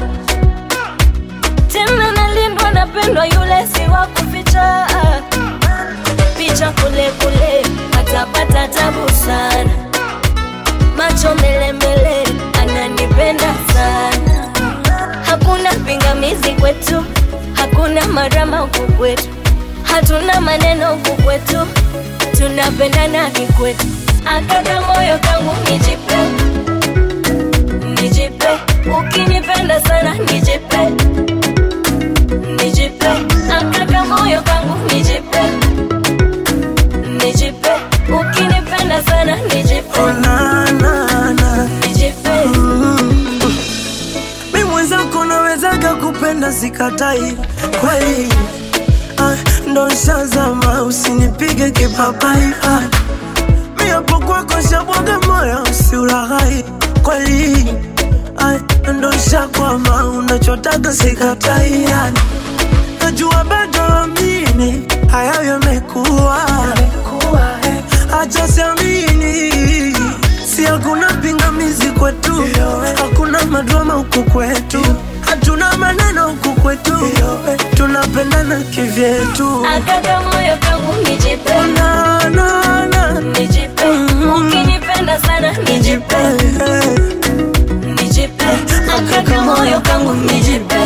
S4: tena nalindwa napendwa yule si wa kuficha picha kule kule atapata tabu sana macho mbele mbele ananipenda sana hakuna pingamizi kwetu hakuna marama huku kwetu hatuna maneno huku kwetu tunapendana kikwetu akaka moyo kangu nijipe nijipe ukinipenda sana nijipe nijipe akaka moyo kangu nijipe nijipe ukinipenda sana nijipe nijipe
S15: mi mwenzako nawezaga kupenda sikatai kweli ah, ndo shazama usinipige kipapai ah, mi hapo kwako shabwaga moyo usiulaghai kweli ah,
S2: ndo shakwama unachotaka sikatai yani najua bado amini haya yamekuwa acha siamini si hakuna pingamizi kwetu hakuna madrama huku kwetu hatuna maneno huku kwetu tunapendana kivyetu
S4: Akaka moyo kangu nijipe
S2: na, na, na.
S4: nijipe ukinipenda sana nijipe nijipe akaka moyo kangu nijipe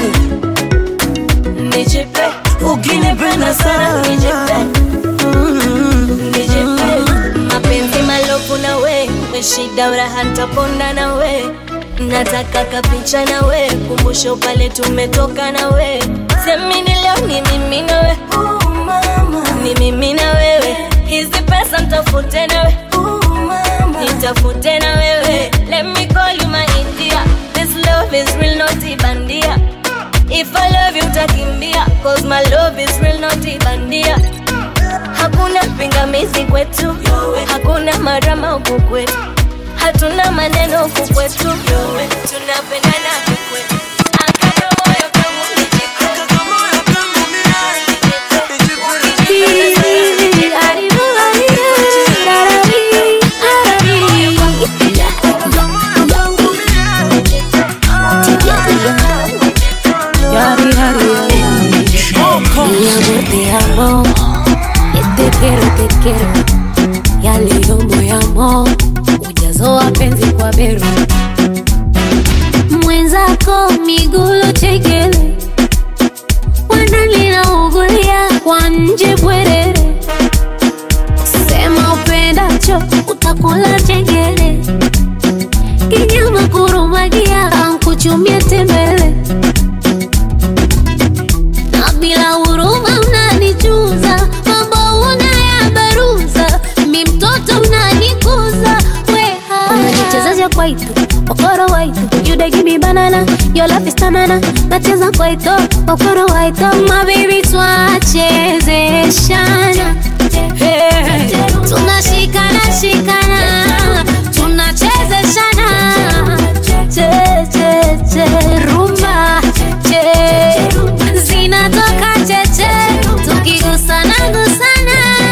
S4: nijipe ukinipenda sana nijipe nijipe mapenzi malofu na we we shida uraha ntaponda na we nataka kapicha na we kumbusho pale tumetoka na we semini leo ni mimi na we ni mimi na wewe hizi pesa mtafute na we nitafute na wewe let me call you my india this love is real not ibandia if i love you utakimbia cause my love is real not ibandia hakuna pingamizi kwetu hakuna marama huku kwetu hatuna maneno huku kwetu tunapendana kikwetu
S10: Mi amor, te amo. Te quiero, te quiero. Ya leo moyamo ujazo wa penzi kwa beru mwenzako migulo chekele wanalinaungulia kwa nje bwerere sema upendacho utakula chengele kinyama kurumagia ankuchumia tembele na bila huruma unanichuza mambo unayabaruza mi mtoto unanikuza weha unajichezesha kwaito okoro waito you dey give me banana your love is tamana nacheza kwaito okoro waito my baby twachezeshana Hey, tunashikana shikana tunachezeshana che che che rumba che zinatoka cheche tukigusana gusana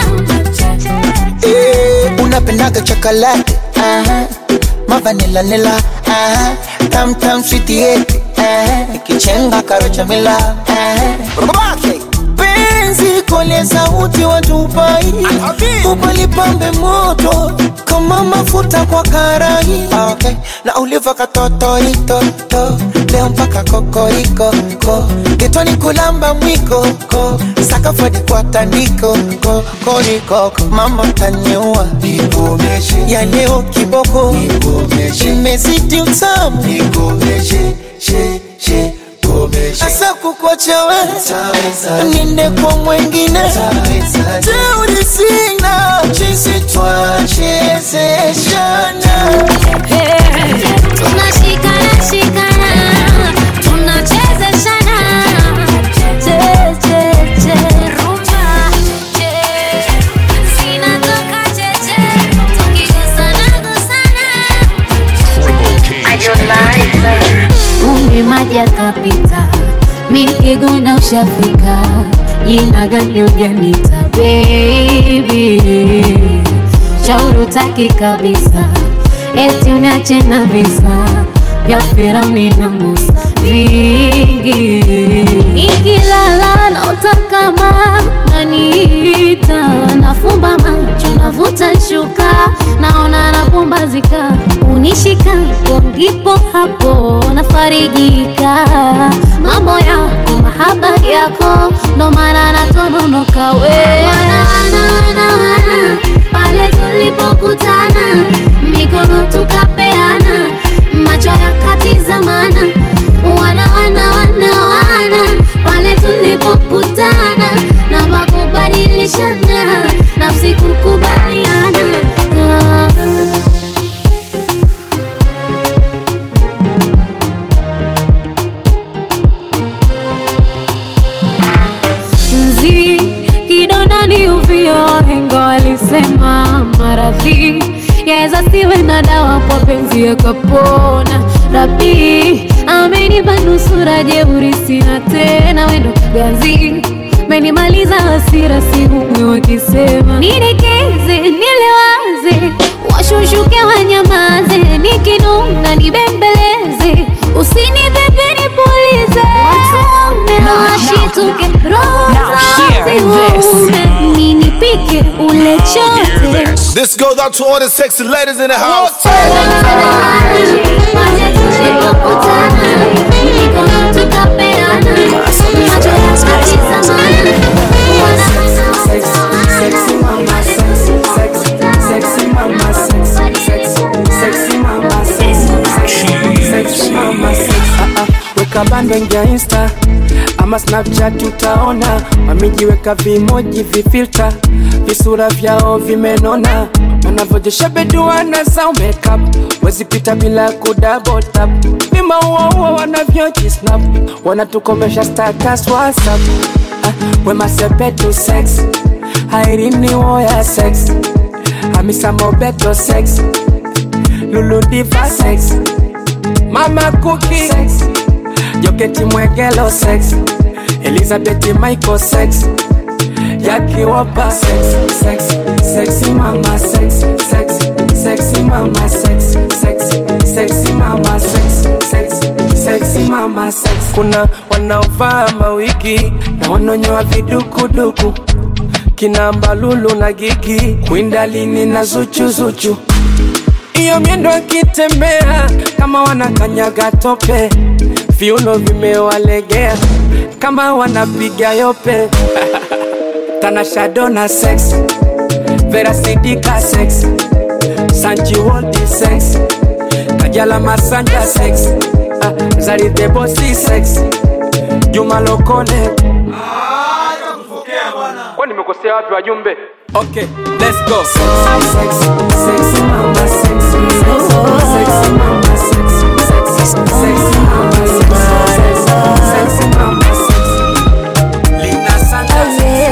S19: Eh, unapendaga chocolate aha. mavanila nila aha. tam tam sweetie yeti aha. ikichenga karocha mila aha. penzi kole sauti watupai upalipambe moto kama mafuta kwa karai okay. na uliva katotoitoto leo mpaka kokoriko ko getoni kulamba mwiko ko sakafadi kwa tandiko ko koriko mama tanyua ya leo kiboko imezidi utamu asa kukwacha we ninde kwa mwengine teuri sina chisi twachezeshana
S10: tunashikana shikana tunachezeshana che che che rumba che zinatoka cheche tukigusana gusana umri maji akapita mikiguna ushafika jina gani ujanita baby shauri utaki kabisa eti uniache na visa vya Firauni na Musa vingi ikilala naota kama naniita nafumba macho navuta shuka naona napumbazika unishika hapo ndipo hapo nafarijika mambo yako mahaba yako ndo maana natononoka we wana, wana, wana, wana, pale tulipokutana mikono tukapeana macho yakatizamana wana wana wana wana pale tulipokutana na makubadilishana nafsi kukubaliana Ah. mzi kidondani uvio hengo alisema maradhi yaweza siwe na dawa kwa penzi yakapona rabi
S9: amenipa nusura jeuri sina tena wendo gazi menimaliza hasira sihumwi wakisema nidekeze nilewaze washushuke wanyamaze nikinuna nibembeleze usinibebe nipulize watume na washituke roho
S6: hear this.
S9: zaume ninipike ule chote
S20: This goes out to all the sexy ladies in the house.
S13: Sexy mama, sexy, sexy, sexy mama, sexy, sexy, sexy mama, sexy, sexy, sexy mama, sexy. Ah, ah, weka bando ingia insta ama snapchat utaona wamejiweka vimoji vifilta visura vyao vimenona wanavyojesha beduana zao makeup wezipita bila kudabotap vimauaua wanavyojisnap wanatukomesha status whatsapp ah, wemasepetu sex hairini woya sex hamisa mobeto sex luludiva sex mama kuki sex joketi mwegelo sex elizabeth michael sex yakiwopa sex sex sexy mama sex sex sexy mama sex sex sexy mama sex sex sexy mama sex kuna wanaovaa mawigi na wanonyoa vidukuduku kina mbalulu na gigi kwindalini na zuchuzuchu iyo miendo akitembea kama wanakanyaga tope viuno vimewalegea kama wanapiga yope tanashadona sex verasidika sex sanchiwoldi sex kajala masanja sex ah, zaridebosi sex juma lokole kwani nimekosea wapi wajumbe okay let's go sexy, sexy mama sexy, sexy, sexy mama sexy, sexy, sexy mama sexy, sexy, sexy mama sexy. Lina Santa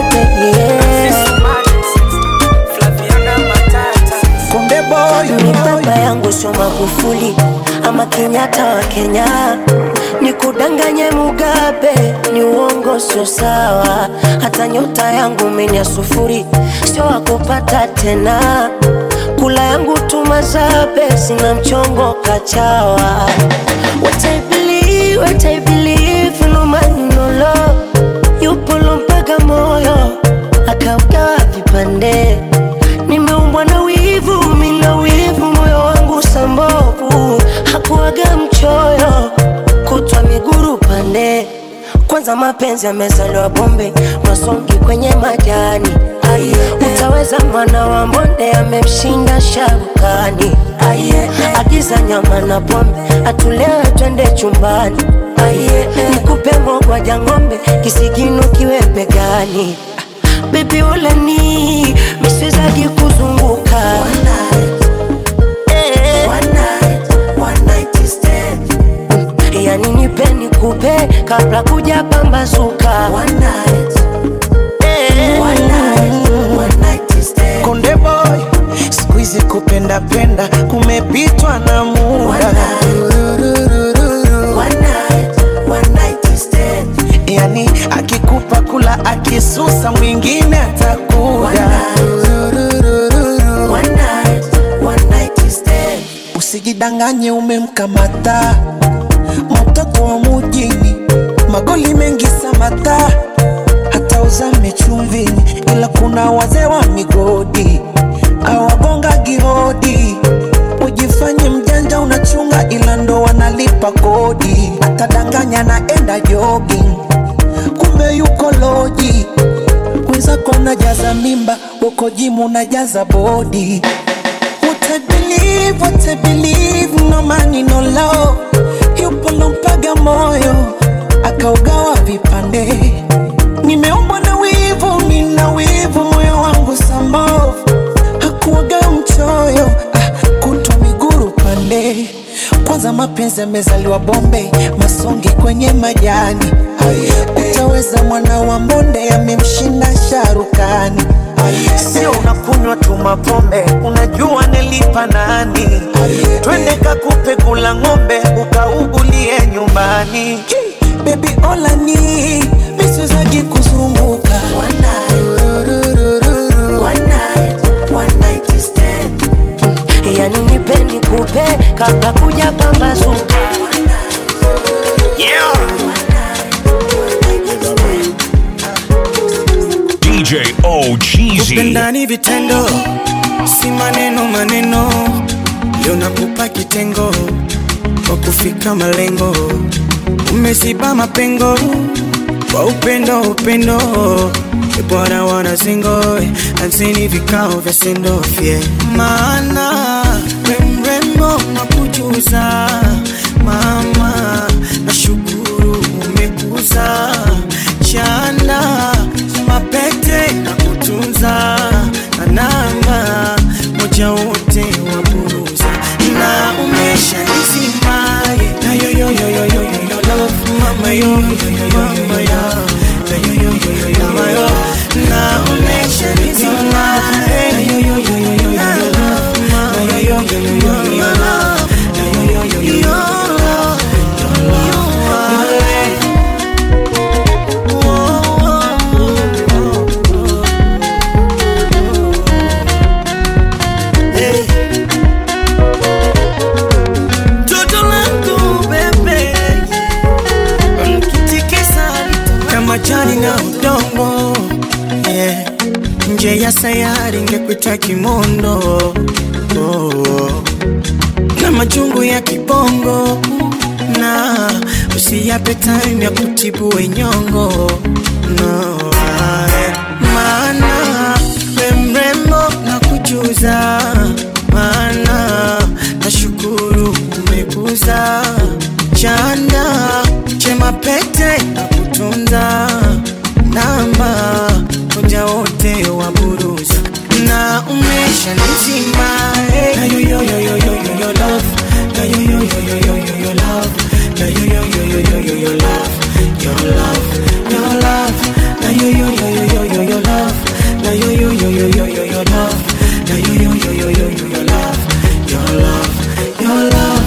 S13: Flaviana Matata
S19: Konde boy,
S17: ni baba yangu sio Magufuli ama Kenyatta wa Kenya, ni kudanganye Mugabe, ni uongo sio sawa. Hata nyota yangu mimi ya sufuri, sio wakupata tena. Kula yangu tumazabe, sina mchongo kachawa. What I believe, what I believe, no man no law. Yupo mpaka moyo akaugawa vipande nimeumbwa na wivu, mina wivu, moyo wangu sambovu, hakuwaga mchoyo, kutwa miguru pande. Kwanza mapenzi yamezaliwa bombe, masongi kwenye majani. Aye, utaweza mwana wa mbonde amemshinda sharukani. Aye, agiza nyama na pombe, atulewe twende chumbani. Aye, nikupe mogwaja ng'ombe, kisigino kiwe begani. Baby ulani miswezagi kuzunguka Eh. yani nipe nikupe kabla kuja pambazuka Eh.
S19: Konde boy, siku hizi kupenda penda kumepitwa na muda. Yani akikupa kula akisusa mwingine atakuja. Usijidanganye umemkamata mtoto wa mujini, magoli mengi samata, hata uzame chumvini, ila kuna wazee wa migodi awagonga gihodi. Ujifanye mjanja unachunga, ila ndo wanalipa kodi. Atadanganya naenda jogging, kumbe yuko loji. Wenzako unajaza mimba, uko jimu unajaza bodi. What I believe, what I believe, no money, no love. Yupo lompaga moyo, akaugawa vipande. Nimeumbwa na wivu, nina wivu, moyo wangu sambovu. Hakuwaga mchoyo, ah, kutwa miguru pande. Kwanza mapenzi yamezaliwa bombe, masongi kwenye majani. Utaweza mwana wa mbonde, amemshinda sharukani. sio unakunywa tu mapombe unajua nilipa nani twende kakupe kula ng'ombe ukaugulie nyumbani bebi olani miswezagi kuzunguka
S7: yani nipendi kupe kabla kuja pambazuka
S6: Yeah. DJ O Cheesy.
S2: Upendani vitendo, si maneno maneno. Leo nakupa kitengo kwa kufika malengo, umesiba mapengo kwa upendo upendo. E Bwana wana singo ansini vikao vya sendofye, maana we mrembo nakujuza mama, nashukuru umekuza chanda mapete na kutunza na namba moja wote wa buruza na umesha nisimaye na yo yo yo yo yo yo yo love mama yo yo yo yo mama yo na yo yo yo yo yo mama yo na umesha nisimaye na yo yo yo yo yo yo yo love mama yo yo yo yo yo yo yo love na yo yo yo yo yo yo love your love your love Toto langu bebe Mkitikisa kama jani na udongo yeah. Nje ya sayari ngekuita kimondo oh. Na majungu ya kibongo na usiyape time ya kutibu wenyongo no, ae. maana we mrembo na kujuza maana nashukuru umekuza chanda chema pete na kutunza namba moja wote wa buruza na umesha nizima eh. na yo yo yo yo yo yo yo love na yo yo yo yo yo yo yo love na yo yo yo yo yo yo yo love your love your love na yo yo yo yo yo yo yo love na yo yo yo yo yo yo yo love na yo yo yo yo yo yo yo love your love your love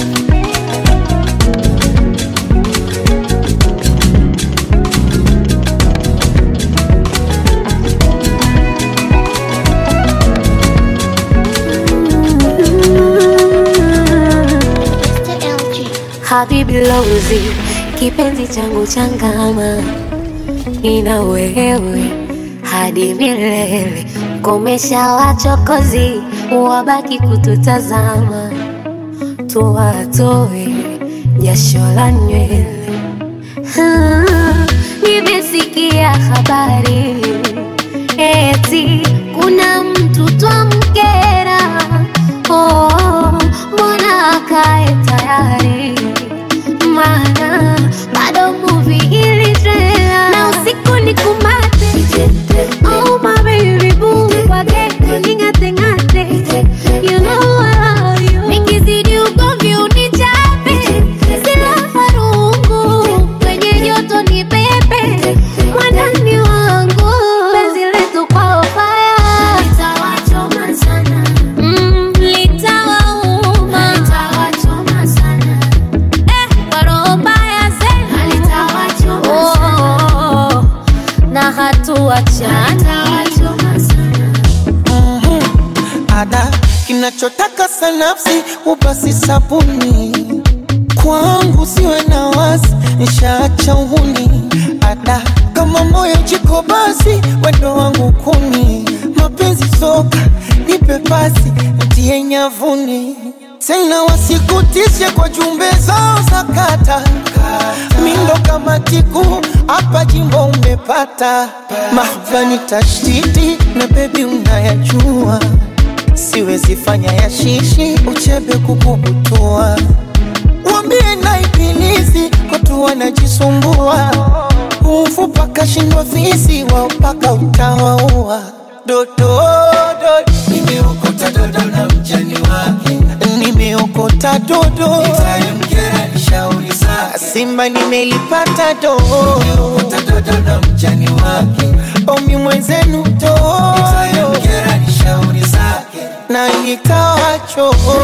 S4: Habibi Lozi, kipenzi changu changama, nina wewe hadi milele. Komesha wachokozi, wabaki kututazama, tuwatoe jasho la nywele. Ah, Nimesikia habari eti kuna mtu twamkera. Oh, mbona akae tayari maana bado movie iliendelea na usiku ni kumate oh my baby boo wage ningate ngate you know I love you nikizidi ugomvi unichape sila farungu kwenye joto ni pepe mwandani wangu penzi letu kwa fire litawachoma sana mm, litawauma litawachoma sana Oh, na hatuachana
S19: ada kinachotaka sanafsi ubasi sabuni kwangu siwe na wasi nishaacha uhuni ada kama moyo jiko basi wendo wangu kuni mapenzi soka nipe pasi ntie nyavuni tena wasikutishe kwa jumbe zao za kata mindo kama tiku hapa jimbo umepata mahvani tashtiti na bebi unayajua siwezi fanya ya shishi uchebe kukubutua wambie na ibilisi watu wanajisumbua umfupa kashindwa fisi wao mpaka utawaua dododo nimeokota dodo na mjani wake nimeokota dodo itamkera nishauri zake simba nimelipata dodo nimeokota dodo na mjani wake omi mwenzenu dodo na nitawachoma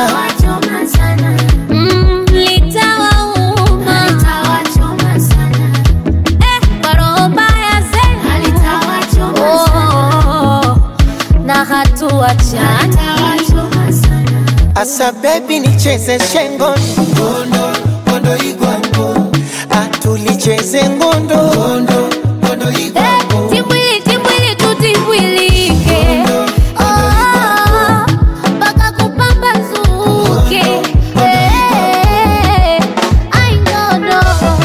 S10: Mm, litawauma. Eh, kwa roho mbaya zenu. Oh, na hatuachani
S19: asa bebi nicheze shengo ngondo ngondo igwango atulicheze ngondo ngondo ngondo igwango
S10: Timbwili, timbwili, tutimbwilike. Oh, mpaka kupambazuke. Eh, ai, no, no.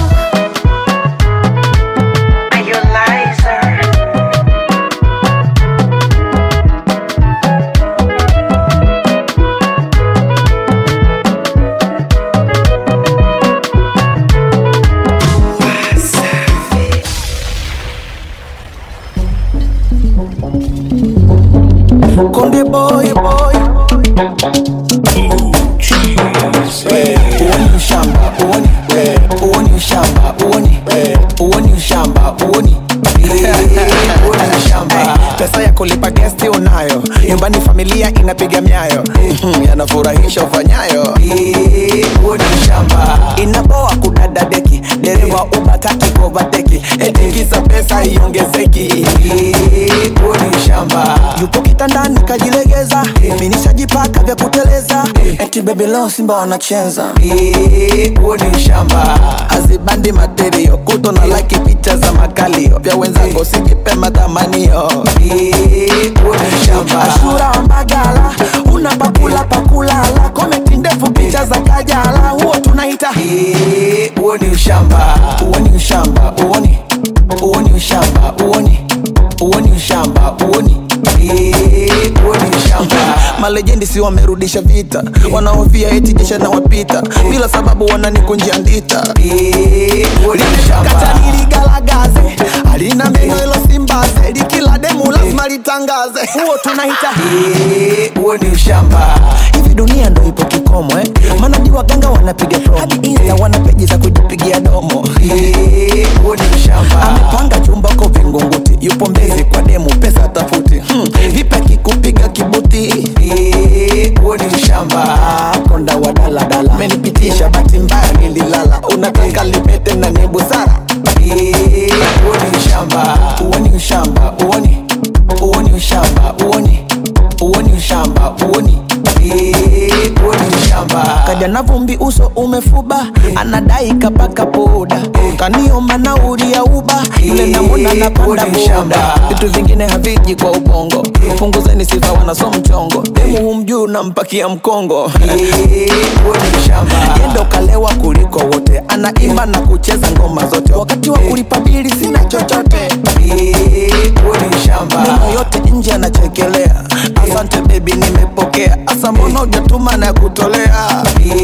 S19: Konde boy boy
S11: uoni ushamba uoni eh, uoni ushamba uoni eh, uoni ushamba uoni Eh, uoni ushamba
S8: pesa ya kulipa gesti unayo nyumbani familia inapiga myayo Mhm, yanafurahisha ufanyayo
S11: uoni ushamba
S8: inaboa kudada deki dereva ubakaki kovateki etikisa pesa iongezeki
S11: uoni ushamba
S8: yupo kitandani kajilegeza uminishajipaka vya kuteleza eti bebi leo simba wanacheza
S11: uoni ushamba
S8: azibandi materio kuto na laki picha za makalio vya wenzango sijipe matamanio ashura wa mbagala una pakula pakulala komenti ndefu picha za kajala huo tunaita
S11: uoni ushamba
S8: uoni ushamba uoni uoni ushamba uoni uoni ushamba uoni
S11: uoni ushamba
S8: malejendi si wamerudisha vita wanaofia eti jesha na wapita bila sababu wananikunjia ndita kata niligalagaze alina meno ilo simbaze likila demu lazima litangaze huo tunaita
S11: uoni ushamba
S8: hivi dunia ndo ipo kikomo eh? maana di waganga wanapiga promo hadi insta wana peji za kujipigia domo
S11: uoni ushamba
S8: amepanga chumba ko vingunguti yupo mbezi kwa demu pesa tafuti hmm. vipi akikupiga kibuti
S11: uoni ushamba
S8: konda wa daladala menipitisha bahati mbaya nililala unataka lipete na ni busara
S11: uoni ushamba
S8: uoni ushamba uoni uoni ushamba uoni uoni ushamba uoni
S11: uoni ushamba
S8: kaja na vumbi uso umefuba anadai kapaka poda kaniomba nauri ya uba yule namona napanda boda vitu vingine haviji kwa ubongo punguzeni sifa wanaso mchongo demu humjuu nampakia mkongo yendo kalewa kuliko wote anaimba na kucheza ngoma zote wakati wa kulipa bili sina chochote neno yote nje anachekelea asante bebi nimepokea asa mbona ujatuma na kutolea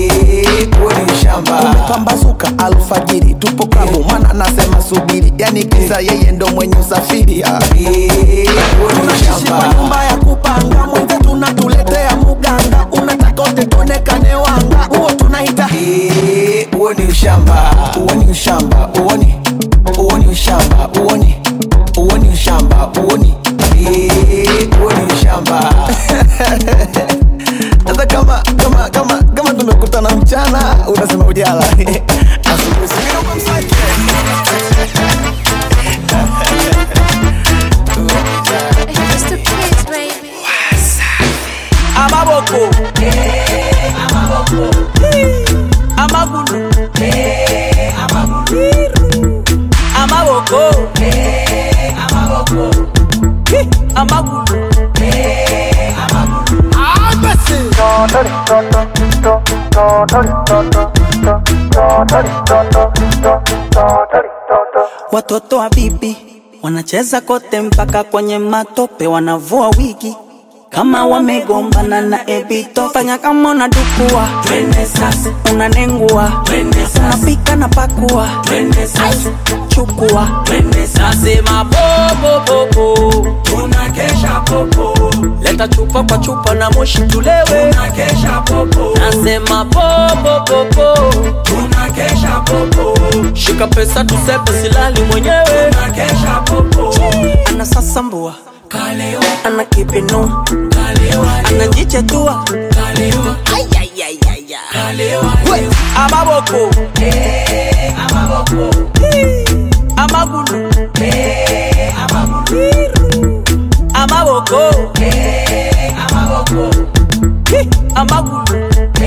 S8: umepambazuka alfajiri tupo klabu mwana anasema subiri yani kisa yeye ndo mwenye usafiri ah. tunaishi kwa nyumba ya kupanga mwenze tunatuletea muganga unataka wote tuonekane wanga huo tunaita
S11: uoni ushamba
S8: uoni ushamba uoni uoni ushamba uoni uoni ushamba uoni
S11: uoni ushamba
S8: sasa kama kama kama kama tumekutana mchana unasema ujala asubuhi singine uko msaki
S13: amaboko amagulu amaboko amagulu
S12: Watoto wa bibi wanacheza kote mpaka kwenye matope, wanavua wigi kama wamegombana na ebito. Fanya kama unadukua, twende sasa, unanengua, twende sasa, unapika na pakua, twende sasa, chukua, twende sasa, sema popo popo, tunakesha popo, leta chupa kwa chupa na moshi tulewe, tunakesha popo, nasema popo popo, tunakesha popo, shika pesa tusepe silali mwenyewe, tunakesha popo, anasasambua
S7: ana kipinu anajichetua
S12: We, amaboko amagulu amaboko Hi, amagulu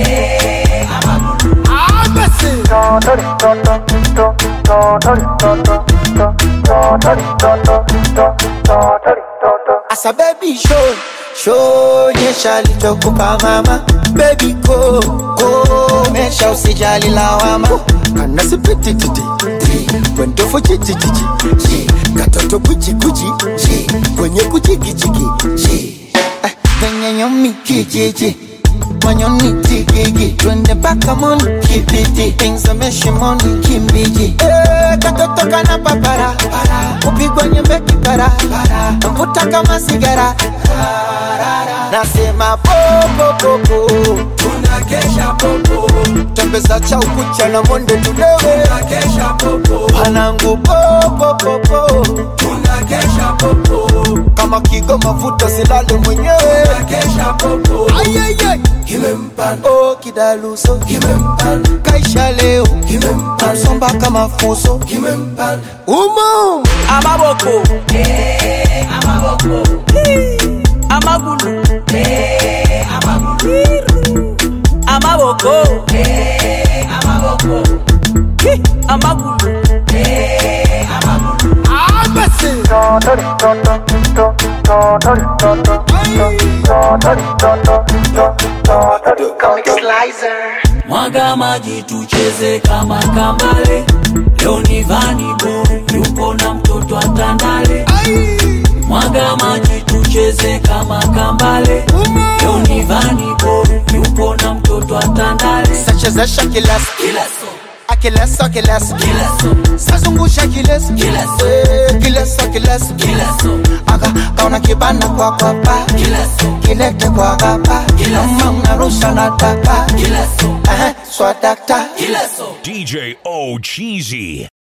S19: Asa baby show show nyesha lichokupa mama baby go go mesha usijali lawama kana sipiti titi kwendofu chichi chichi chi katoto kuchi kuchi chi kwenye kuchiki chiki chi Ah, kwenye nyomi kijiji manyoni tigigi twende mpaka moni kibiti pingzame shimoni kimbiji Eh, katoto kana papara kupigwa nyembe kipara mvuta kama sigara nasema popopopo tunakesha popo tembeza cha ukucha na monde tudewe tunakesha popo panangu popopopo tunakesha popo kama kigo mafuta silale mwenyewe tunakesha popo ayayay kimempan oh kidaluso kimempan kaisha leo kimempan somba kama fuso kimempan umo
S12: amaboko amaboko amagulu amaboko Hi, amagulu mwaga maji tucheze kama kambale leo ni vani boy yupo na mtoto atandale mwaga maji tucheze kama kambale leo ni vani boy yupo na mtoto atandale
S19: sachezesha kileso
S12: kileso
S19: akileso kileso
S12: kileso
S19: sazungusha kileso
S12: Kileso.
S19: Eh, kileso kileso
S12: kileso
S19: aka kaona kibana kwa kwapa
S12: kileso
S19: kilete kwa gapa kama unarusha na taka
S12: kileso
S19: eh, swadakta
S12: kileso
S6: DJ O Cheesy.